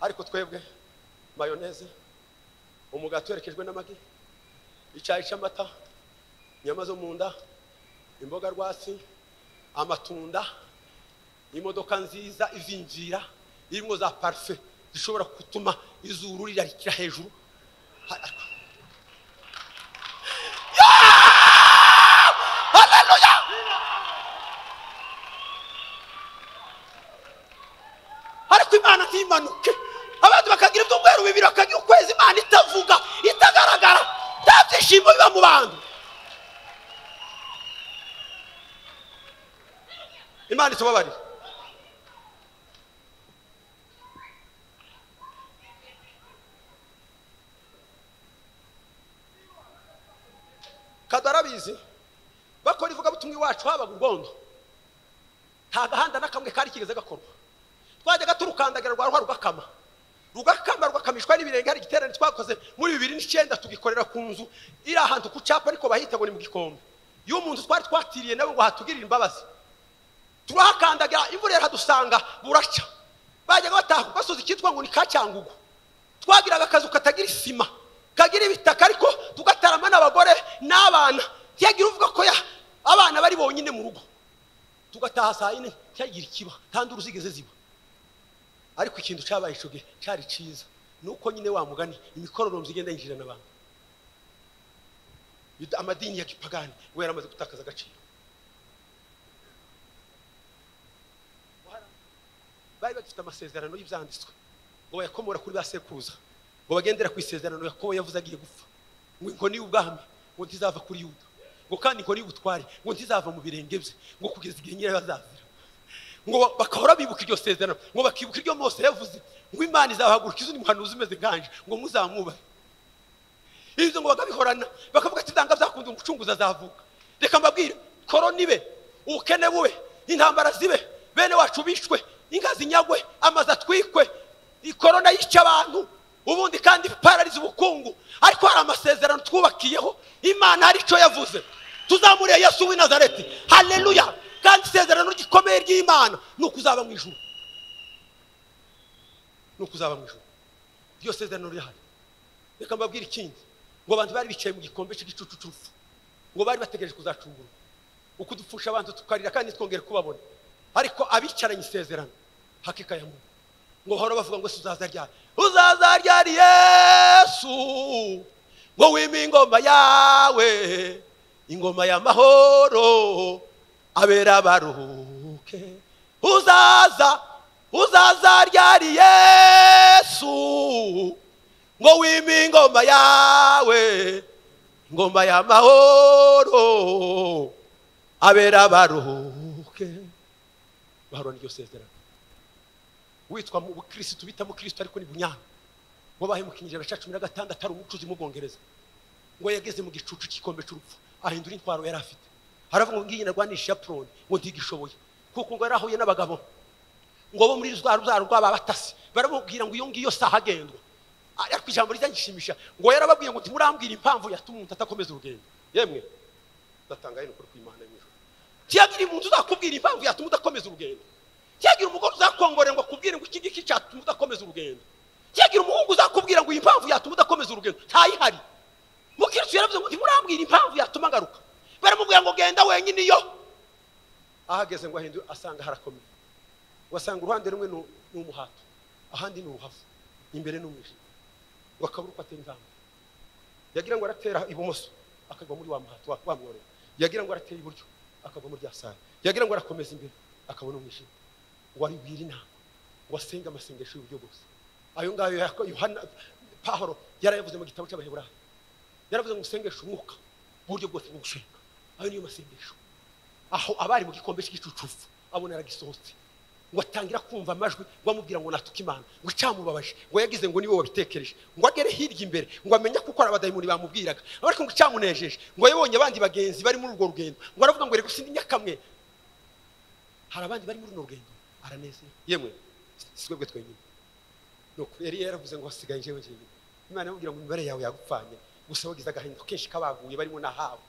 ariko twebwe mayoneze umugati werekejwe n'amagi icyayi cy'amata inyama zo mu nda imboga rwatsi amatunda imodoka nziza izinjira irimo za parufe zishobora gutuma izuru rirarikira hejuru ariko imana ntimanuke abantu bakagira ibyumweru bibiri bakagira ukwezi imana itavuga itagaragara nta byishimo biba mu bantu imana itubabarire kado arabizi bakora ivugabutumwa iwacu habaga urwondo nta gahanda na kamwe kari kigeze gakorwa twajyaga turukandagira rwaruha rugakama rugakama rugakamishwa n'ibirenge hari igiterane twakoze muri bibiri n'icyenda tugikorera ku nzu iri ahantu ku cyapa ariko bahita ngo ni mu gikombe iyo mu nzu twari twatiriye nabo ngo hatugirire imbabazi turahakandagira imvura iradusanga buracya bajyaga bataha basoza icyitwa ngo ni kacyangugu twagiraga akazu katagira isima kagira ibitaka ariko tugatarama n'abagore n'abana yagira uvuga ko ya- abana bari bonyine mu rugo tugataha saa yine cyagira ikiba kandi uruzigeze ziba ariko ikintu cyabaye icyo gihe cyari cyiza ni uko nyine wa mugani imikororombya igenda yinjirana abantu Yuda- amadini ya gipagani we yaramaze gutakaza agaciro bari bagifite amasezerano y'ibyanditswe ngo bayakomora kuri ba sekuruza ngo bagendera ku isezerano yakobo yavuze agiye gupfa ngo inkoni y'ubwami ngo ntizava kuri yuda ngo kandi inkoni y'ubutware ngo ntizava mu birenge bye ngo kugeza igihe nyine bazazira ngo ba- bagahora bibuka iryo sezerano ngo bakibuka iryo mose yavuze ngo imana izabahaguruka izindi muhanuzi umeze nganje ngo muzamwubahe ibyo ngo bakabihorana bakavuga ati nanga byakunze umucunguzi azavuka reka mbabwire koroni be ubukene bube intambara zibe bene wacu bishwe inka zinyagwe amazu atwikwe i- korona yica abantu ubundi kandi parariza ubukungu ariko hari amasezerano twubakiyeho imana hari icyo yavuze tuzamuriye yesu w'i nazareti haleluya kandi isezerano gikomeye ry'imana ni ukuzaba mu ijuru ni ukuzaba mu ijuru iryo sezerano rirahari reka mbabwire ikindi ngo abantu bari bicaye mu gikombe cy'igicucucucu ngo bari bategereje kuzacungurwa uko dupfusha abanza tukarira kandi twongere kubabona ariko abicaranye isezerano hakikaye mu ngo bahora bavuga ngo si uzaza ryari uzaza ryari yesu ngo wime ingoma yawe ingoma y'amahoro abera abaruhuke uzaza uzaza ryari yesu ngo wime ingoma yawe ingoma y'amahoro abera abaruhuke bahora n'iryo sezerano witwa mu bukirisitu bita mukirisitu ariko ni bunyanga ngo bahemukinye ijana cya cumi na gatandatu ari umucuzi umubwongereza ngo yageze mu gicucu cy'igikombe cy'urupfu ahindura intwaro yari afite haravuga ngo ngiyi narwanisha puroni ngo ntigishoboye kuko ngo yarahuye n'abagabo ngo bo muri rwa rubyaro rw'ababatasi baramubwira ngo iyo ngiyo saha agendwa ariko ijambo rizangishimisha ngo yarababwiye ngo ntimurambwire impamvu yatuma umuntu atakomeza urugendo yemwe ndatanga hino kuri kw'imana y'ijoro kiyagira umuntu uzakubwira impamvu yatuma udakomeza urugendo kiyagira umugore uzakongorera ngo akubwire ngo iki ngiki cyatuma udakomeza urugendo kiyagira umuhungu uzakubwira ngo iyi mpamvu yatuma udakomeza urugendo ntayihari mukirisitu yaravuze ngo ntimurambwire impamvu yatuma ngaruka baramubwira ngo genda wenyine iyo ahageze ngo ahindure asanga harakomeye wasanga uruhande rumwe ni ni umuhato ahandi ni uruhavu imbere ni umwijima wakabura uko atera intambwe yagira ngo aratera ibumoso akagwa muri wa muhato wa- wamworera yagira ngo aratera iburyo akagwa muri rya sare yagira ngo arakomeza imbere akabona umwijima waribwira inama wasenga amasengesho y'uburyo bwose ayo ngayo yako- yohana pahoro yarayavuze mu gitabo cy'abaheburayo yaravuze ngo usengeshe umwuka uburyo bwose bwo gusenga ayo niyo masengesho aho abari mu gikombe cy'igicucufu abona yaragisohotse ngo atangira kumva amajwi ngo amubwira ngo natuka imana ngo icyamubabaje ngo yagize ngo niwe wabitekereje ngo agere hirya imbere ngo amenye ko ari abadayimoni bamubwiraga ariko ngo icyamunejeje ngo yabonye abandi bagenzi bari muri urwo rugendo ngo aravuga ngo reka usinde nyakamwe hari abandi bari muri runo rugendo aranezerwa yemwe si- si twebwe twenyine ni ukuri yari yaravuze ngo hasigaye njyewe njyewe imana yamubwira ngo imibare yawe yagupfanye gusa wagize agahinda kenshi kabaguye barimo n'ahabo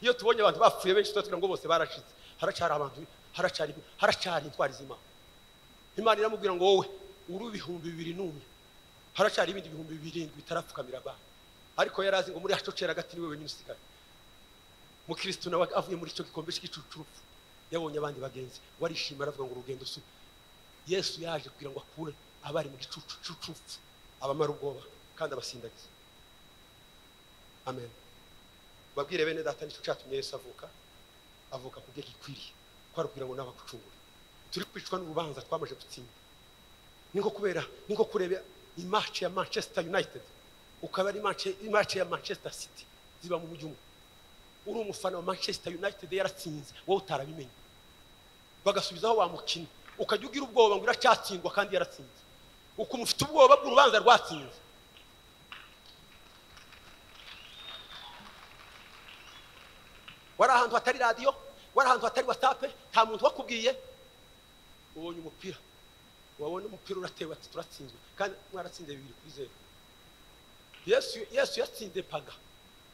iyo tubonye abantu bapfuye benshi tuba tugira ngo bose barashize haracyari abantu haracyari haracyari intwari z'imana imana iramubwira ngo wowe uri ibihumbi bibiri n'umwe haracyari ibindi bihumbi birindwi bitarapfukamira abantu ariko yari azi ngo muri hacocera hagati niwe wenyine usigaye mukirisitu nawe avuye muri icyo gikombe cy'igicucurufu yabonye abandi bagenzi we arishima aravuga ngo urugendo si yesu yaje kugira ngo akure abari mu gicucucucufu abamara ubwoba kandi abasindagiza amen babwire bene data nicyo cyatumye yesu avuka avuka ku byo gikwiriye ko arubwira ngo n'abagucungura turi kwicwa n'urubanza twamaze gutsinda ni nko kubera ni nko kureba imace ya manchester united ukaba ari imace- imace ya manchester city ziba mu mujyi umwe uri umufana wa manchester united yaratsinze wowe utarabimenye bagasubizaho wa mukino ukajya ugira ubwoba ngo iracyatsindwa kandi yaratsinze ukumva ufite ubwoba bw'urubanza rwatsinze wari ahantu hatari radiyo wari ahantu hatari watape nta muntu wakubwiye ubonye umupira wabona umupira uratewe ati turatsinzwe kandi mwaratsinze bibiri kuri zeru yesu yesu yatsinze paga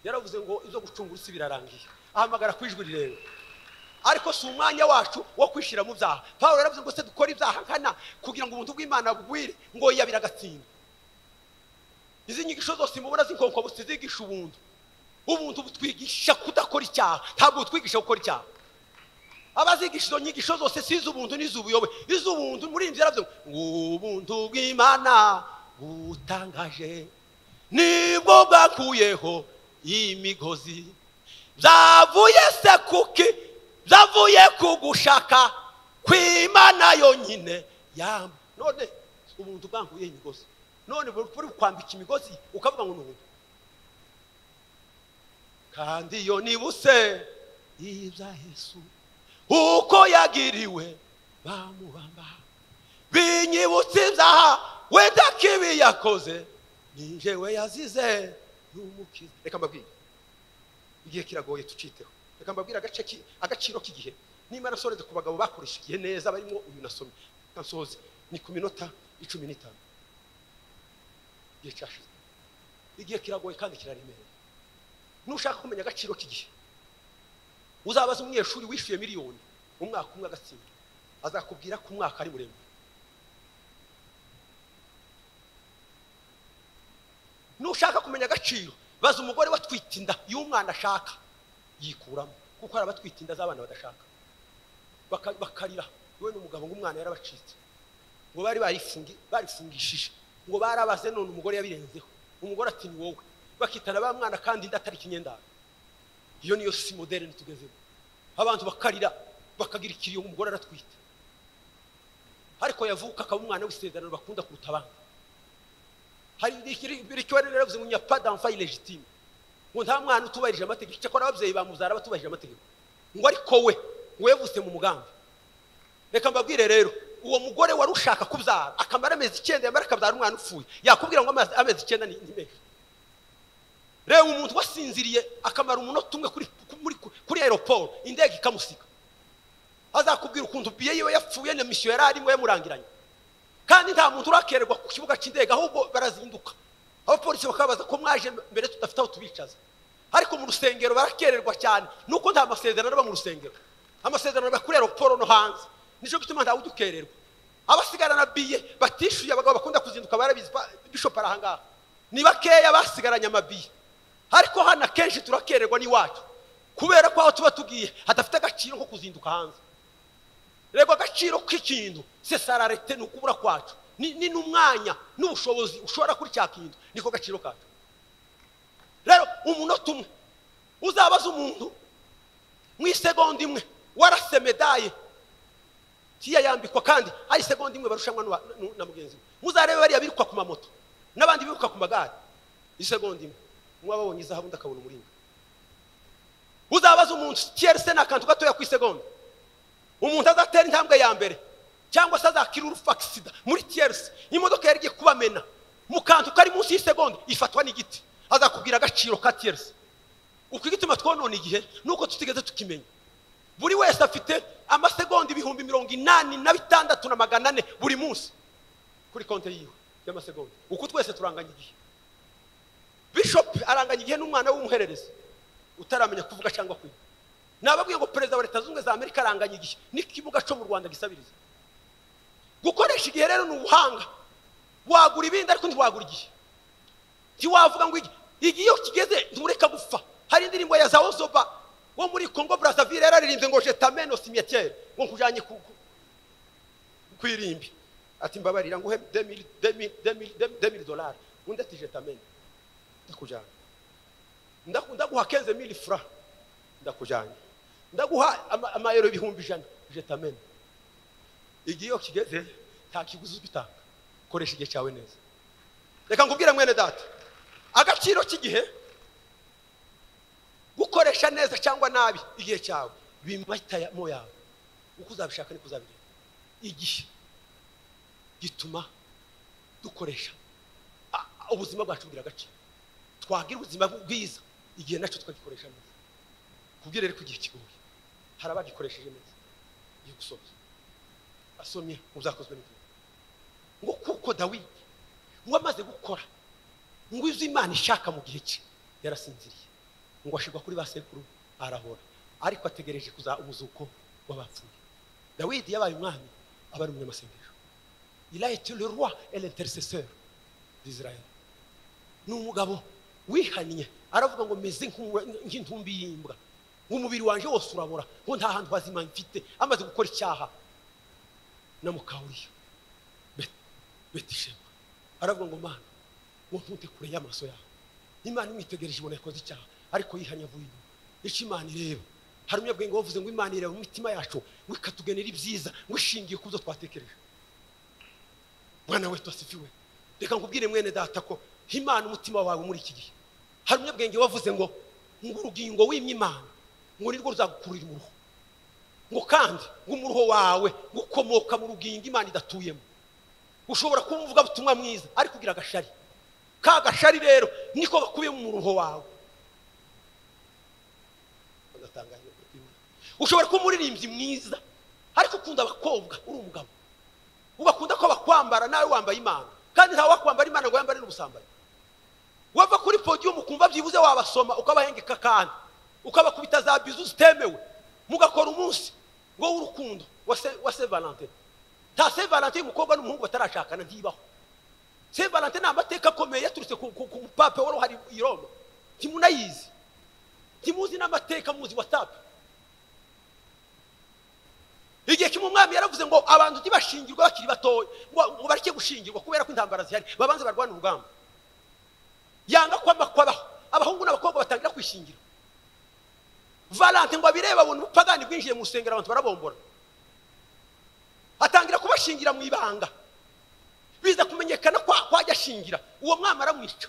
yaravuze ngo izo gucungura isi birarangiye ahamagara ku ijwi rirenga ariko si umwanya wacu wo kwishyira mu byaha pawulo yaravuze ngo se dukore ibyaha nkana kugira ngo ubuntu bw'imana bugwire ngo yabira agatsinda izi nyigisho zose mubona z'inkonkobusi zigisha ubuntu ubuntu butwigisha kudakora icyaha ntabwo butwigisha gukora icyaha abazigisha izo nyigisho zose si iz'ubuntu n'iz'ubuyobe iz'ubuntu muri iyi nzu yaravuze ngo ubuntu bw'imana butangaje nibwo bwakuyeho imigozi byavuye se kuki byavuye ku gushaka kw'imana yonyine yama none ubuntu bwankuye imigozi none buri kwambika imigozi ukavuga ngo ni ubuntu kandi iyo nibutse ibya yesu uko yagiriwe bamubamba binyibutse ibyaha wenda kibi yakoze ni njyewe yazize n'umukiza reka mbabwire igihe kiragoye tuciteho reka mbabwire agace ki- agaciro k'igihe niba nasoreze ku bagabo bakoresha igihe neza barimo uyu nasomye reka nsoze ni ku minota icumi n'itanu igihe cyashize igihe kiragoye kandi kiraremereye nushaka kumenya agaciro k'igihe uzabaze umunyeshuri wishyuye miliyoni mu mwaka umwe agatsinda azakubwira ko umwaka ari muremure nushaka kumenya agaciro baza umugore watwite inda y'umwana ashaka yikuramo kuko hari abatwite inda z'abana badashaka Baka- bakarira we n'umugabo ngo umwana yarabacitse ngo bari barifungi- barifungishije ngo barabaze none umugore yabirenzeho umugore ati ni wowe bakitana ba mwana kandi inda atari ikinyendaro iyo niyo si moderne tugezemo abantu bakarira bakagira ikiriyo umugore aratwite ariko yavuka akaba umwana w'isezerano bakunda kuruta abandi hari ikibazo rero bivuze ngo nyapa d'enfant illégitime ngo nta mwana utubahirije amategeko cyakora ababyeyi bamubyara batubahirije amategeko ngo ariko we wevutse mu mugambi reka mbabwire rero uwo mugore wari ushaka kubyara akamara amezi icyenda yamara akabyara umwana upfuye yakubwira ngo amazi- amezi icyenda ni ni menshi reba umuntu wasinziriye akamara umunota umwe kuri kuri kuri aeroport indege ikamusika azakubwira ukuntu biye yiwe yapfuye na misiyo yari arimo yamurangiranye kandi nta muntu urakererwa ku kibuga cy'indege ahubwo barazinduka abapolisi bakabaza ko mwaje mbere tudafite aho tubicaza ariko mu rusengero barakererwa cyane nuko nta masezerano aba mu rusengero amasezerano aba kuri aeroport no hanze nicyo gituma ntawe ujya ukererwa abasigarana biye batishyuye abagabo bakunda kuzinduka barabizi ba- bishop arahangaha ni bakeya basigaranye amabiye ariko hano akenshi turakererwa n'iwacu kubera ko aho tuba tugiye hadafite agaciro nko kuzinduka hanze rego agaciro k'ikintu sesararete ni ukubura kwacu ni ni n'umwanya n'ubushobozi ushobora kuri cya kintu niko gaciro kacu rero umunota umwe uzabaza umuntu mu isegonda imwe warase medaye tiya yambikwa kandi ari isegonda imwe barushanwa n'uwa- n'u- na mugenzi we muzarebe bariya birukwa ku mamoto n'abandi biruka ku magare isegonda imwe mwaba babonye izahabu ndakabona umuringa uzabaza umuntu tiyeri se ni akantu gatoya ku isegonda umuntu azatera intambwe ya mbere cyangwa se azakira urufakisida muri tiyerisi imodoka yari igiye kubamena mu kantu kari munsi y'isegonda ifatwa n'igiti azakubwira agaciro ka tiyerisi uko igituma twonona igihe nuko tutigeze tukimenya buri wese afite amasegonda ibihumbi mirongo inani na bitandatu na magana ane buri munsi kuri konti yiwe y'amasegonda uko twese turanganya igihe bishopu aranganya igihe n'umwana w'umuhererezi utaramenya kuvuga cyangwa kwiga nababwiye ngo perezida wa leta zunze ubumwe za amerika aranganya igihe n'ikibuga cyo mu rwanda gisabiriza gukoresha igihe rero ni ubuhanga wagura ibindi ariko ntiwagura igihe ntiwavuga ngo igihe igihe iyo kigeze ntureka gupfa hari indirimbo ya zawo zoba wo muri congo brazzaville yararirimbye ngo jetameno simetiere ngo nkujyanye ku ku- kwirimbi ati mbabarira nguhe demiri demiri demiri demiri dolari undi ati jetameno ndakujyana Ndaku- ndaguha kenze mili fura ndakujyanye ndaguha ama- amayero ibihumbi ijana jetamene igihe iyo kigeze nta kiguzi uzitanga koresha igihe cyawe neza reka nkubwire mwene data agaciro k'igihe gukoresha neza cyangwa nabi igihe cyawe bimahitamo yawe uko uzabishaka niko uzabigenda igihe gituma dukoresha a- a- ubuzima bwacu bugira agaciro twagira ubuzima bwiza igihe nacyo tukagikoresha neza kubwira ariko igihe kigoye hari abagikoresheje neza igihe gusoza asomye mu byakozwe n'igihe ngo kuko dawidi ngo amaze gukora ngo izo imana ishaka mu gihe cye yarasinziriye ngo ashirwa kuri ba sekuru arahora ariko ategereje kuza umuzuko w'abapfuye dawidi yabaye umwami aba ari umunyamasengesho il a été le roi et l'intercesseur d'israel ni umugabo wihannye aravuga ngo meze nk'umwe- nk'intumbi y'imbwa umubiri wanjye wose urabora ngo nta hantu hazima mfite amaze gukora icyaha na mukawuriyo betishema aravuga ngo mana ngo ntunte kure y'amaso yawe imana imwitegereje ibona yakoze icyaha ariko yihannye avuye inyuma icyo imana ireba hari umunyabwenge wavuze ngo imana ireba mu mitima yacu ngo ikatugenera ibyiza ngo ishingiye ku byo twatekereje mwana we twasifiwe reka nkubwire mwene data ko imana umutima wawe muri iki gihe hari umunyabwenge wavuze ngo ngo urugingo wimye imana ngo nirwo ruzagukurira umuruho ngo kandi ngo umuruho wawe gukomoka mu rugingo imana idatuyemo ushobora kuba uvuga ubutumwa mwiza ariko ugira agashari ka gashari rero niko gakubiyemo umuruho wawe Bagatangaje. ushobora kuba umuririmbyi mwiza ariko ukunda abakobwa uri umugabo ubakunda ko bakwambara nawe wambaye imana kandi ntawe wakwambara imana ngo yambare n'ubusambanyi wava kuri podiyumu kumva byibuze wabasoma ukabahengeka kandi ukabakubita za bizu zitemewe mugakora umunsi ngo w'urukundo wa se- wa saint valentin nta saint valentin umukobwa n'umuhungu batarashakana ntibaho saint valentin ni amateka akomeye yaturutse ku ku- ku mupape wari uhari i roma ntimunayizi ntimuzi n'amateka muzi watsapu igihe kimwe umwami yaravuze ngo abantu ujye bashingirwa bakiri batoya ngo ngo bareke gushingirwa kubera ko intambara zihari babanze barwane urugamba yanga kwama kwabaho abahungu n'abakobwa batangira kwishingira valante ngo abireba abona ubupagani bwinjiye mu rusengero abantu barabombora atangira kubashingira mu ibanga biza kumenyekana ko kwajya ashingira uwo mwami aramwica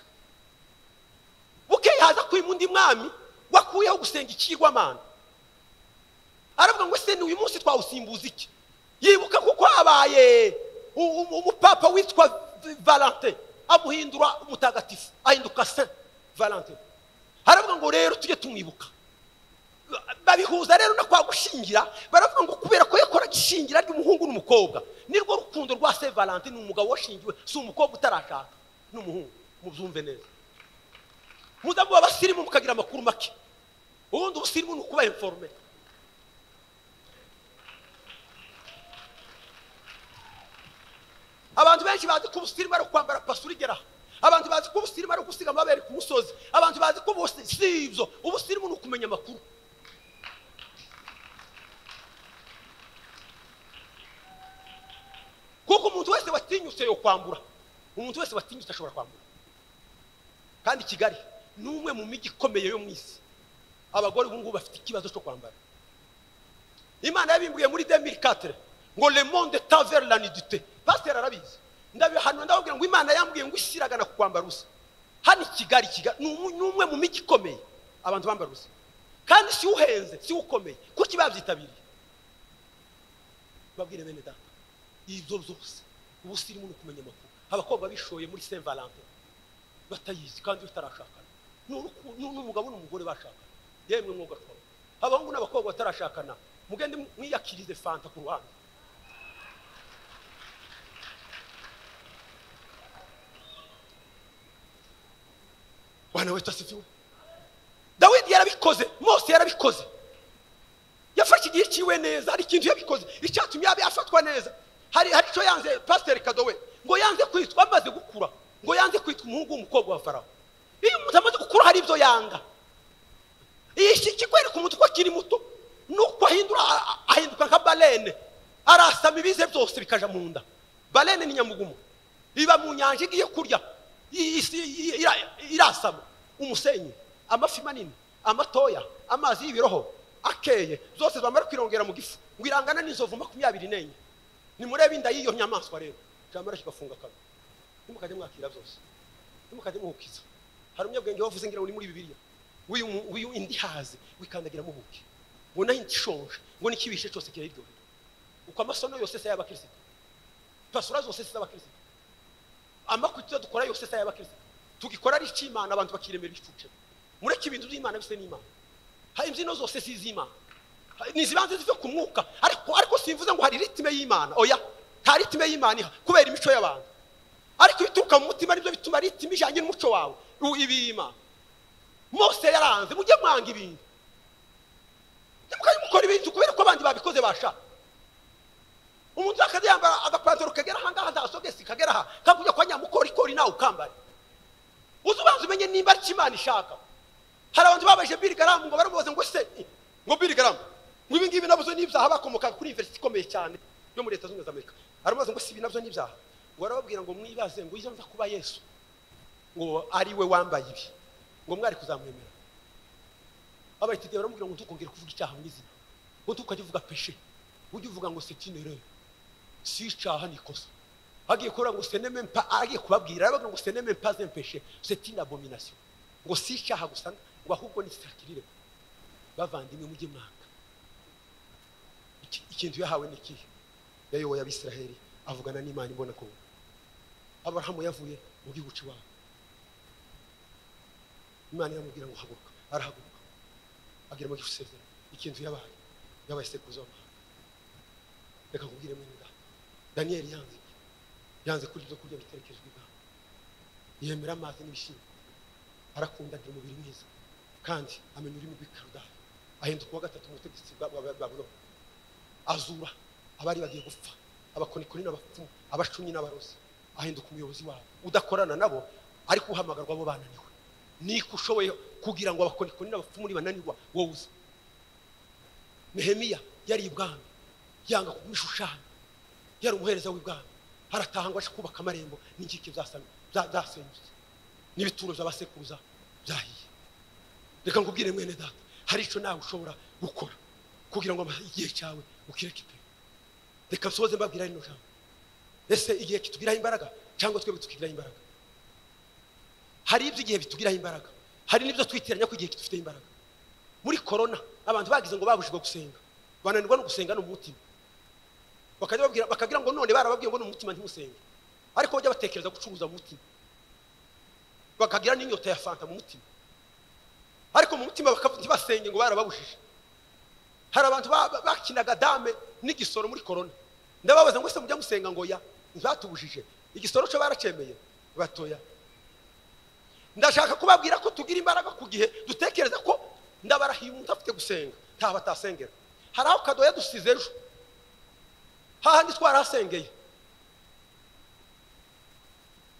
bukeye haza kwima undi mwami wakuyeho gusenga ikigwamana aravuga ngo ese ni uyu munsi twawusimbuza iki yibuka kuko habaye u- u- umupapa witwa valante amuhindura umutagatifu ahinduka saint valante aravuga ngo rero tujye tumwibuka babihuza rero no kwa gushingira baravuga ngo kubera ko yakoraga ishingira ry'umuhungu n'umukobwa nirwo rukundo rwa saint valante ni umugabo washingiwe si umukobwa utarashaka n'umuhungu mubyumve neza muza muba abasirimu mukagira amakuru make ubundi ubusirimu ni ukuba informe abantu benshi bazi ko ubusirimu ari ukwambara pasura igera aha abantu bazi ko ubusirimu ari ugusiga amabere ku musozi abantu bazi ko ubusi- si ibyo ubusirimu ni ukumenya amakuru kuko umuntu wese watinyutse yo kwambura umuntu wese watinyutse ashobora kwambura kandi kigali ni umwe mu mijyi ikomeye yo mu isi abagore ubu ngubu bafite ikibazo cyo kwambara imana yabimburiye muri 2004 ngo le monde ta vers l'anidité pasteur arabizi ndabihanura ndababwira ngo imana yambwiye ngo isiragana ku kwambara ubusa hano i kigali kigali ni umu- ni umwe mu mijyi ikomeye abantu bambara ubusa kandi si uhenze si ukomeye kuki babyitabiriye babwire bene data ibyo byose ubusirimu ni ukumenya amakuru abakobwa bishoye muri saint valentin batayizi kandi batarashakana Ni uruku- ni n'umugabo n'umugore bashakana yemwe mwuga twaba abahungu n'abakobwa batarashakana mugende mu- mwiyakirize fanta ku ruhande bwana wetu asifiwe dawidi yarabikoze mose yarabikoze yafashe igihe cyiwe neza hari ikintu yabikoze icyatumye yaba yafatwa neza hari hari icyo yanze pasiteri kadowe ngo yanze kwitwa amaze gukura ngo yanze kwitwa umuhungu w'umukobwa wa farawo iyo umuntu amaze gukura hari ibyo yanga iyi ki- kikwereka umuntu ko akiri muto nuko ahindura a- a- ahinduka nka barene arasama ibize byose bikaja mu nda barene ni nyamugumu iba mu nyanja igiye kurya i- isi- i- ira- irasama umusenyi amafi manini amatoya amazi y'ibiroho akeye zose zamara kwirongera mu gifu ngo irangana n'inzovu makumyabiri n'enye nimurebe inda y'iyo nyamaswa rero jamara kigafunga kanwa nimukajya mwakira byose nimukajya muhukiza hari umunyabwenge wavuze ngira ngo ni muri bibiliya w'uyu mu- w'uyu indi hazi wikandagira mu buki ngo nayo ikishonje ngo n'ikibishe cyose kirayiryohera uko amasono yose se y'abakirisitu pasura zose se z'abakirisitu amakutiro dukora yose se y'abakirisitu tugikora ari icy'imana abantu bakiremera igicuce mureke ibintu by'imana bise n'imana hari imbyino zose si iz'imana Hari- ni izibanze zive ku mwuka ariko ariko simvuze ngo hari ritime y'imana oya nta ritime y'imana iha kubera imico y'abantu ariko ibituruka mu mutima nibyo bituma ritime ijyanye n'umuco wawe u- ibiyimana mose yaranze mujye mwanga ibintu mukajya mukora ibintu kubera ko abandi babikoze bashaka umuntu akajya yambara agapantaro kagera aha ngaha nta sogesi kagera aha kakujya kwa nyamukorikori nawe ukambare uzi ubanza umenye nimba ari imana ishaka hari abantu babaje birigaramu ngo baramubaza ngo se ngo birigaramu ngo ibi ngibi nabyo ni ibyaha bakomoka kuri university ikomeye cyane yo muri leta zunze ubumwe za amerika aramubaza ngo si ibi nabyo ni ibyaha ngo barababwira ngo mwibaze ngo iyo nza kuba yesu ngo ari we wambaye ibi ngo mwari kuzamwemera abayitideye baramubwira ngo ntukongere kuvuga icyaha mu izina ngo ntukajye uvuga peshe ujye uvuga ngo setinere si icyaha ni ikosa agiye kubura ngo seneme mpa agiye kubabwira aravuga ngo seneme mpa zempeshe setina abominasiyo ngo si icyaha gusa ngo ahubwo ni sakirire bavandimwe mujye mwanga Iki- ikintu yahawe ni ikihe yayoboye abisiraheli avugana n'imana imbona ko aburahamu yavuye mu gihugu cy'iwabo imana iramubwira ngo haguruka arahaguruka agira mu gihugu isezerano ikintu yabaye yabaye sekuruza w'amahanga reka nkubwire mwene data daniyeli yanze iki? yanze kurya ibyo kurya biterekejwe ibwami yemera amazi n'ibishyimbo arakunda agira umubiri mwiza kandi amenya ururimi rw'ikarudari ahinduka uwa gatatu mu butegetsi bwa bwa- bwa buroma azura abari bagiye gupfa abakonikoni n'abapfumu abacunyi n'abarozi ahinduka umuyobozi wabo udakorana nabo ariko uhamagarwa bo bananiwe niko ushoboye kugira ngo abakonikoni n'abapfumu nibananirwa wowe uze nehemiya yari ibwami yanga kubishushanya yari umuhereza w'ibwami harataha ngo aje kubaka amarembo n'inkike zasam- za- zasenyutse n'ibituro by'abasekuruza byahiye reka nkubwire mwene data hari icyo nawe ushobora gukora kugira ngo ama- igihe cyawe ukireke pe reka nsoze mbabwira rino jambo ese igihe kitugiraho imbaraga cyangwa twebwe tukigiraho imbaraga hari iby'igihe bitugiraho imbaraga hari n'ibyo twitiranya ko igihe kidufiteho imbaraga muri korona abantu bagize ngo babujijwe gusenga bananirwa no gusenga no mu mutima bakajya babwira bakagira ngo none barababwiye ngo no mu mutima ntimusenge ariko bajya batekereza gucuruza mu mutima bakagira n'inyota ya fanta mu mutima ariko mu mutima bakavu- ntibasenge ngo barababujije hari abantu ba- ba- bakinaga dame n'igisoro muri korona ndababaza ngo ese mujya musenga ngo ya ntibatubujije igisoro cyo baracemeye batoya ndashaka kubabwira ko tugira imbaraga ku gihe dutekereza ko ndabarahiye umuntu afite gusenga nta batasengera hari aho kado yadusize ejo hahandi twarahasengeye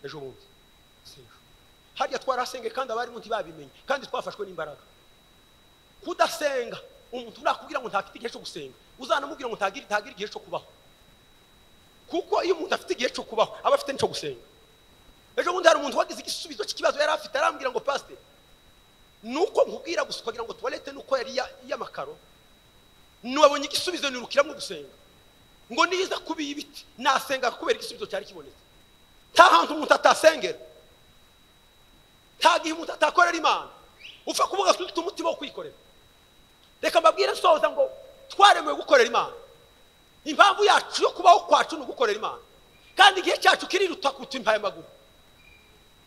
ejo bundi si ejo harya twarahasengeye kandi abarimu ntibabimenye kandi twafashwe n'imbaraga kudasenga umuntu nakubwira ngo ntafite igihe cyo gusenga uzanamubwira ngo ntagire ntagire igihe cyo kubaho kuko iyo umuntu afite igihe cyo kubaho aba afite n'icyo gusenga ejo bundi hari umuntu wagize igisubizo cy'ikibazo yari afite arambwira ngo pasite nuko nkubwira gusa ukagira ngo tuwarete nuko yari iya- iy'amakaro nabonye igisubizo nirukiramo gusenga ngo niza kuba ibiti nasenga kubera igisubizo cyari kibonetse nta hantu umuntu atasengera nta gihe umuntu atakorera imana upfa kuvuga ko ufite umutima wo kwikorera reka mbabwire nsoza ngo twaremewe gukorera imana impamvu yacu yo kubaho kwacu ni ugukorera imana kandi igihe cyacu kiriruta ku impaye amaguru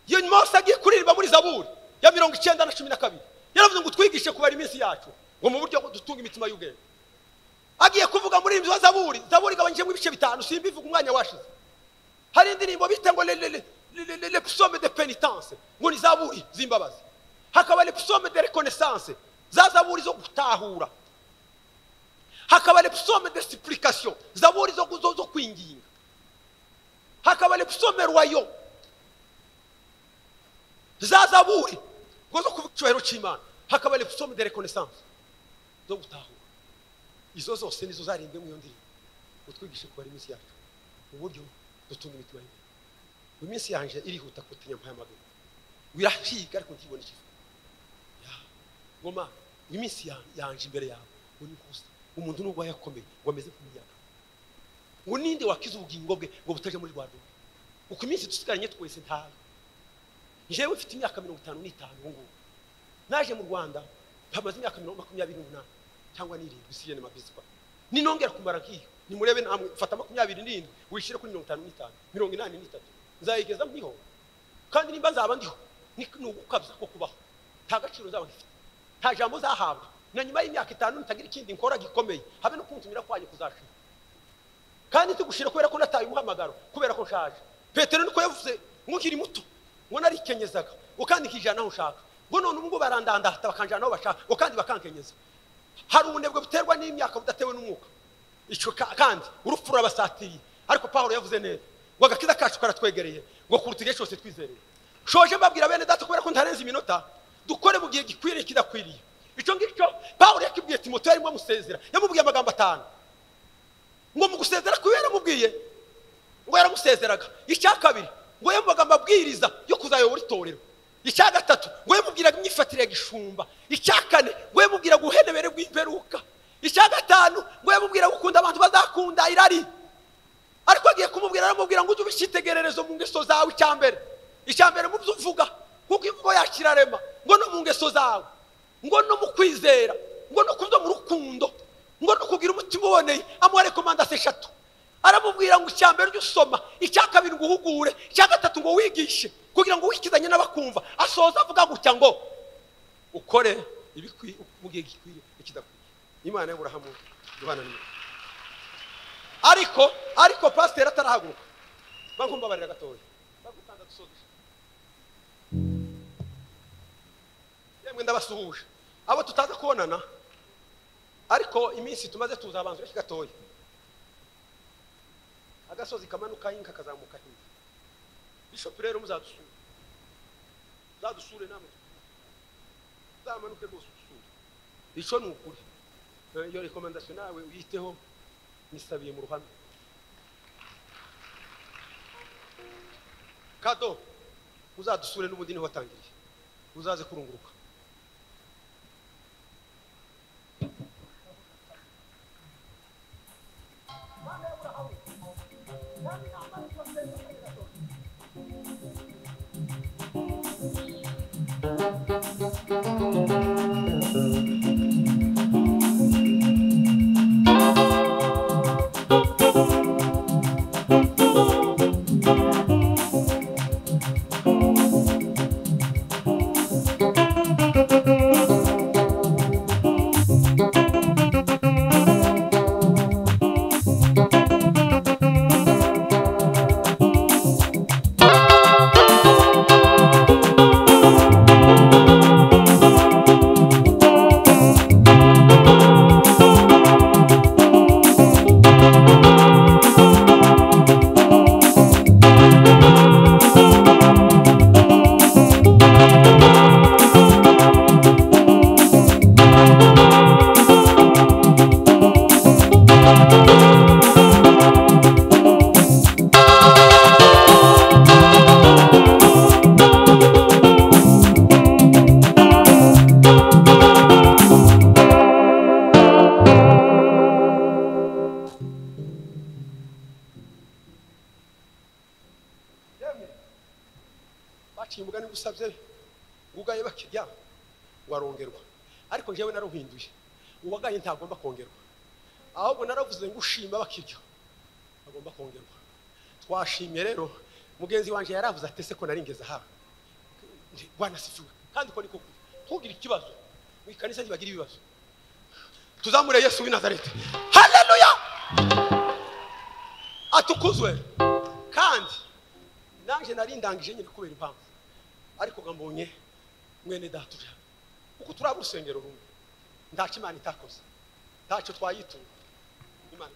iyo mose agiye kuririmba muri zaburi ya mirongo icyenda na cumi na kabiri yaravuze ngo twigishe kubara iminsi yacu ngo mu buryo bwo dutunga imitima y'ubwenge agiye kuvuga muri wa zaburi zaburi igabanyijemo ibice bitanu simbivuga umwanya washize hari indirimbo bita ngo le- le- le- le- le- le- le psaume de penitence ngo ni zaburi z'imbabazi hakaba le psaume de reconnaissance za zaburi zo gutahura hakaba le psaume de supplication zaburi zo, zo, zo kwinginga hakaba le psaume royaux za zaburi ngo zo kuvuga icyubahiro cy'imana hakaba le psaume de reconnaissance zo gutahura izo zose nizo zarembwe mu iyo ndirimbo utwigishe kubara iminsi yacu mu buryo dutunga imitima y'ibintu mu minsi yanjye irihuta kutinya mpaye amaguru wirahiga ariko ntibone ikivuga Ya, ngoma mu minsi ya- yanjye imbere yawe ngo ni gusa umuntu nubwo yakomeye ngo ameze nk'umuyaga ngo ninde wakiza ubugingo bwe ngo butajya muri rwa rwanda uko iminsi dusigaranye twese ntayo njyewe mfite imyaka mirongo itanu n'itanu ubu ngubu naje mu rwanda mpamaze imyaka mirongo makumyabiri n'umunani cyangwa n'irindwi siyene mabiswa ninongera kumara nk'iyo nimurebe namwe fata makumyabiri n'irindwi wishyire kuri mirongo itanu n'itanu mirongo inani n'itatu nzayigeza mbiho kandi nimba nzaba ndiho ni ni ugukabya ko kubaho nta gaciro nzaba ngifite nta jambo zahabwa na nyuma y'imyaka itanu nitagira ikindi nkora gikomeye habe no kuntumira kwanyu kuzashira kandi tugushira kubera ko nataye umuhamagaro kubera ko nshaje petero niko yavuze ngo nkiri muto ngo narikenyeza ngo kandi nkijana aho nshaka ngo none ubu ngubu barandandata bakanjana aho bashaka ngo kandi bakankenyeza hari ubunebwe buterwa n'imyaka budatewe n'umwuka icyo ka- kandi urupfu rurabasatiriye ariko pawulo yavuze neza ngo agakiza kacu karatwegereye ngo kuruta igihe cyose twizereye shoje mbabwira bene data kubera ko ntarenze iminota dukore mu gihe gikwiriye kidakwiriye icyo ngicyo pawulo yakibwiye timoteyo arimo amusezera yamubwiye amagambo atanu ngo mu gusezera kwiwe yaramubwiye ngo yaramusezeraga icya kabiri ngo yamubaga amabwiriza yo kuzayobora itorero icya gatatu ngo yamubwiraga imyifatire ya gishumba icya kane ngo yamubwiraga ubuhenebere bw'imperuka icya gatanu ngo yamubwiraga gukunda abantu bazakunda irari ariko agiye kumubwira aramubwira ngo ujye uba icyitegererezo mu ngeso zawe icya mbere icya mbere mu byo uvuga kuko imvugo yacu irarema ngo no mu ngeso zawe ngo no mu kwizera ngo no kubyo mu rukundo ngo no kugira umutima uboneye amuha rekomandasi eshatu aramubwira ngo icya mbere ujye usoma icya kabiri ngo uhugure icya gatatu ngo wigishe kugira ngo wikizanye n'abakumva asoza avuga gutya ngo ukore ibikwiye mu gihe gikwiriye ikidakwiye imana y'aburahamu imana n'imana ariko ariko pasiteri atarahaguruka bagumbabarira gatoya bagukanda dusoje mwemwe ndabasuhuje abo tutaza kubonana ariko iminsi tumaze tuzabanza iki gatoya agasozi kamanuka hinga kazamuka hinga bishopu rero muzadusure uzadusure namwe uzamanuke rwose udusure icyo ni ukuri Eh, iyo rekomendasiyo nawe uyiteho nisabiye mu ruhame kado uzadusure n'ubundi niho watangiriye uzaze kurunguruka yemwe baciye umugani gusabye ugaye bakirya warongerwa ariko njyewe naruhinduye uwagaye ntagomba kongerwa ahubwo naravuze ngo ushima bakirya agomba kongerwa twashimye rero mugenzi wanjye yaravuze ati ese ko naringeze aha wanasifiwe kandi ko niko kuri ntugire ikibazo mu ikanisa ntibagira ibibazo tuzamure yesu w'i nazareti haleluya atukuzwe kandi nanjye narindangije nyine kubera impamvu ariko nga mbonye mwene data uri hano kuko turaba urusengero rumwe ntacyo imana itakoze ntacyo twayitura imana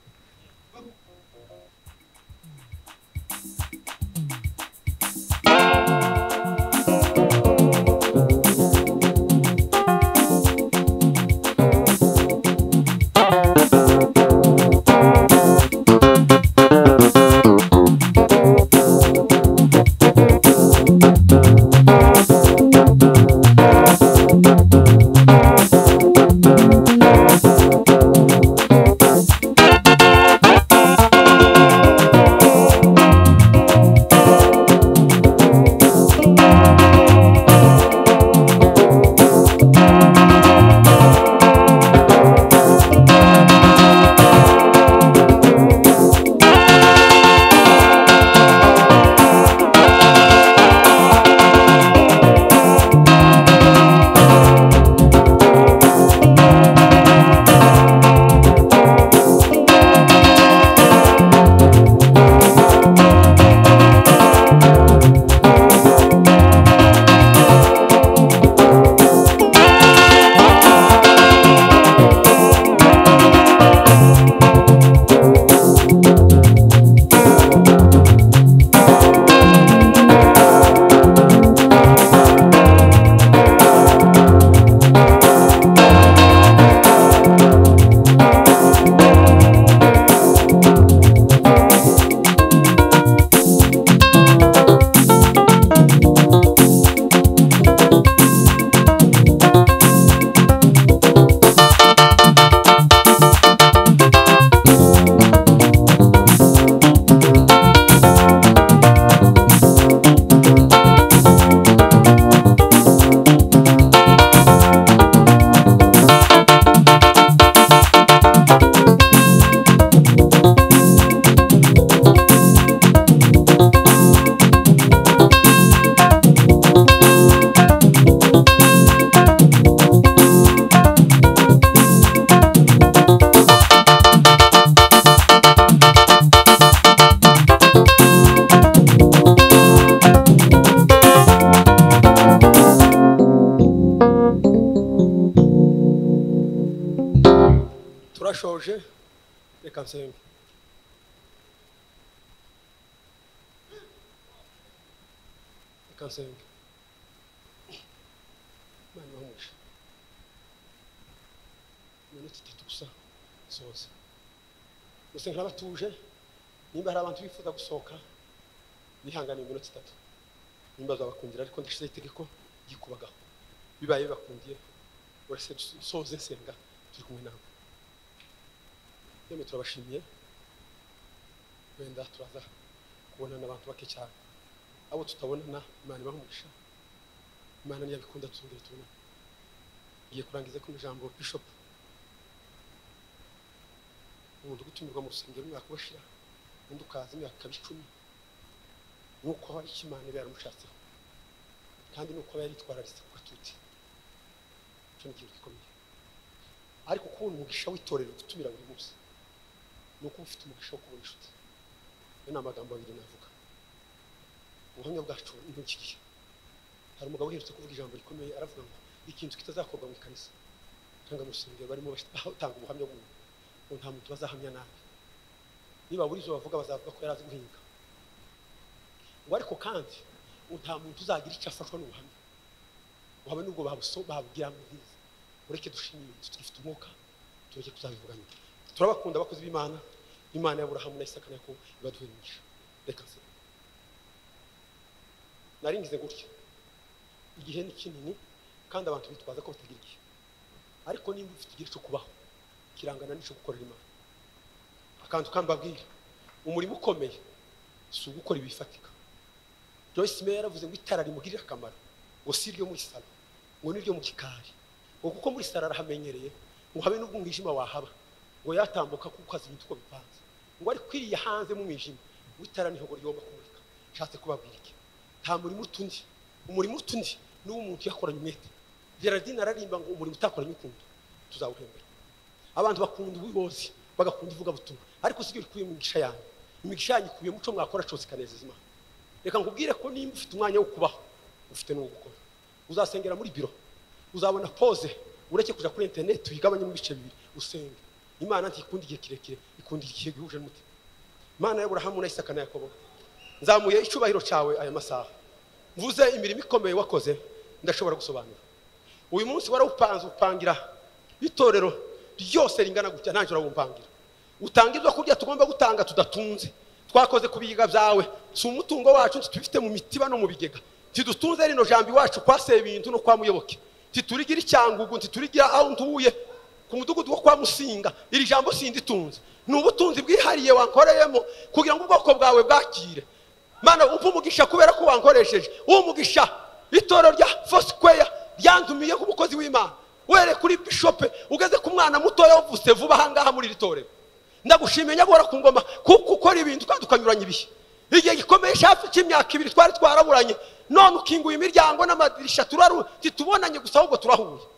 reka nsenge reka nsenge imana ibahumuje iminota itatu gusa soza musengera batuje nimba hari abantu bifuza gusohoka bihangane iminota itatu nimba zabakundira ariko ndashizeho itegeko ryikubagaho bibaye bibakundiye urase soze nsenga turi kumwe nawe yemwe turabashimiye wenda turaza kubonana abantu bake cyane abo tutabonana imana ibaha umugisha imana niyo abikunda tuzongere tubonane ngiye kurangiza ku ijambo bishop umuntu gutumirwa mu rusengero umwaka ubashira undi ukaza imyaka ikaba icumi nuko aba ari imana iba yaramushatseho kandi nuko aba yaritwararitse ku gatuti icyo ni ikintu gikomeye ariko kubona umugisha w'itorero gutumira buri munsi ni ukuba ufite umugisha wo kubona inshuti ayo ni amagambo abiri navuga ubuhamya bwacu ni nk'iki gihe hari umugabo uherutse kuvuga ijambo rikomeye aravuga ngo ikintu kitazakorwa mu ikanisa cyangwa mu rusengero barimo batanga ubuhamya bw'umuntu ngo nta muntu bazahamya nabi niba buri izo bavuga bazavuga ko yari azi guhinga ngo ariko kandi ngo nta muntu uzagira icyo afashwa n'ubuhamya waba nubwo babuso babubwira mu bwiza ureke dushimire inzu tugifite umwuka tureke kuzabivuga nyuma turabakunda abakozi b'imana imana y'aburahamu na isaka na yakobo ibaduhe imigisha reka nse naringize gutya igihe ni kinini kandi abantu bitwaza ko batagira igihe ariko nimba ufite igihe cyo kubaho kirangana n'icyo gukorera imana akantu kandi babwira umurimo ukomeye si ugukora ibifatika joyce meyer yaravuze ngo itara rimugirira akamaro ngo si iryo muri salo ngo ni iryo mu gikari ngo kuko muri salo arahamenyereye ngo habe n'ubwo umwijima wahaba ngo yatambuka kuko azi ibintu uko bipanze ngo ariko iriya hanze mu mwijima ngo itara niho ngo rigomba kumurika nshatse kubabwira iki nta murimo utundi umurimo utundi ni uw'umuntu uyakoranye umwete gerardine ararimba ngo umurimo utakoranye ukundi tuzawuhembera abantu bakunda ubuyobozi bagakunda ivugabutumwa ariko sibyo bikubiye mu migisha yanyu imigisha yanyu ikubiye muco mwakora cyose ikanezeza imana reka nkubwire ko nimba ufite umwanya wo kubaho ufite n'uwo gukora uzasengera muri biro uzabona pose ureke kujya kuri interineti uyigabanyemo ibice bibiri usenge imana ntikunda igihe kirekire ikunda igihe gihuje n'umutima imana y'aburahamu na isaka na yakobo nzamuye icyubahiro cyawe aya masaha mvuze imirimo ikomeye wakoze ndashobora gusobanura uyu munsi warawupanze upangira itorero ryose ringana gutya ntacyo urawumpangira utanga ibyo kurya tugomba gutanga tudatunze twakoze ku biga byawe si umutungo wacu ntitubifite mu mitiba no mu bigega ntidutunze rino jambo iwacu kwaseye ibintu no kwa muyoboke ntiturigira icyangugu ntiturigira aho ntuye ku mudugudu wo kwa musinga iri jambo sinditunze ni ubutunzi bwihariye wankoreyemo kugira ngo ubwoko bwawe bwakire mana umva umugisha kubera ko wankoresheje uwo mugisha itoro rya fosikweya ryandumiye nk'umukozi w'imana were kuri bishope ugeze ku mwana mutoya wavutse vuba ahangaha muri iri torero ndagushimiye nyagora ku ngoma kuko ukora ibintu kandi ukanyuranya ibihe igihe gikomeye hafi cy'imyaka ibiri twari twaraburanye none ukinguye imiryango n'amadirishya turaru titubonanye gusa ahubwo turahuye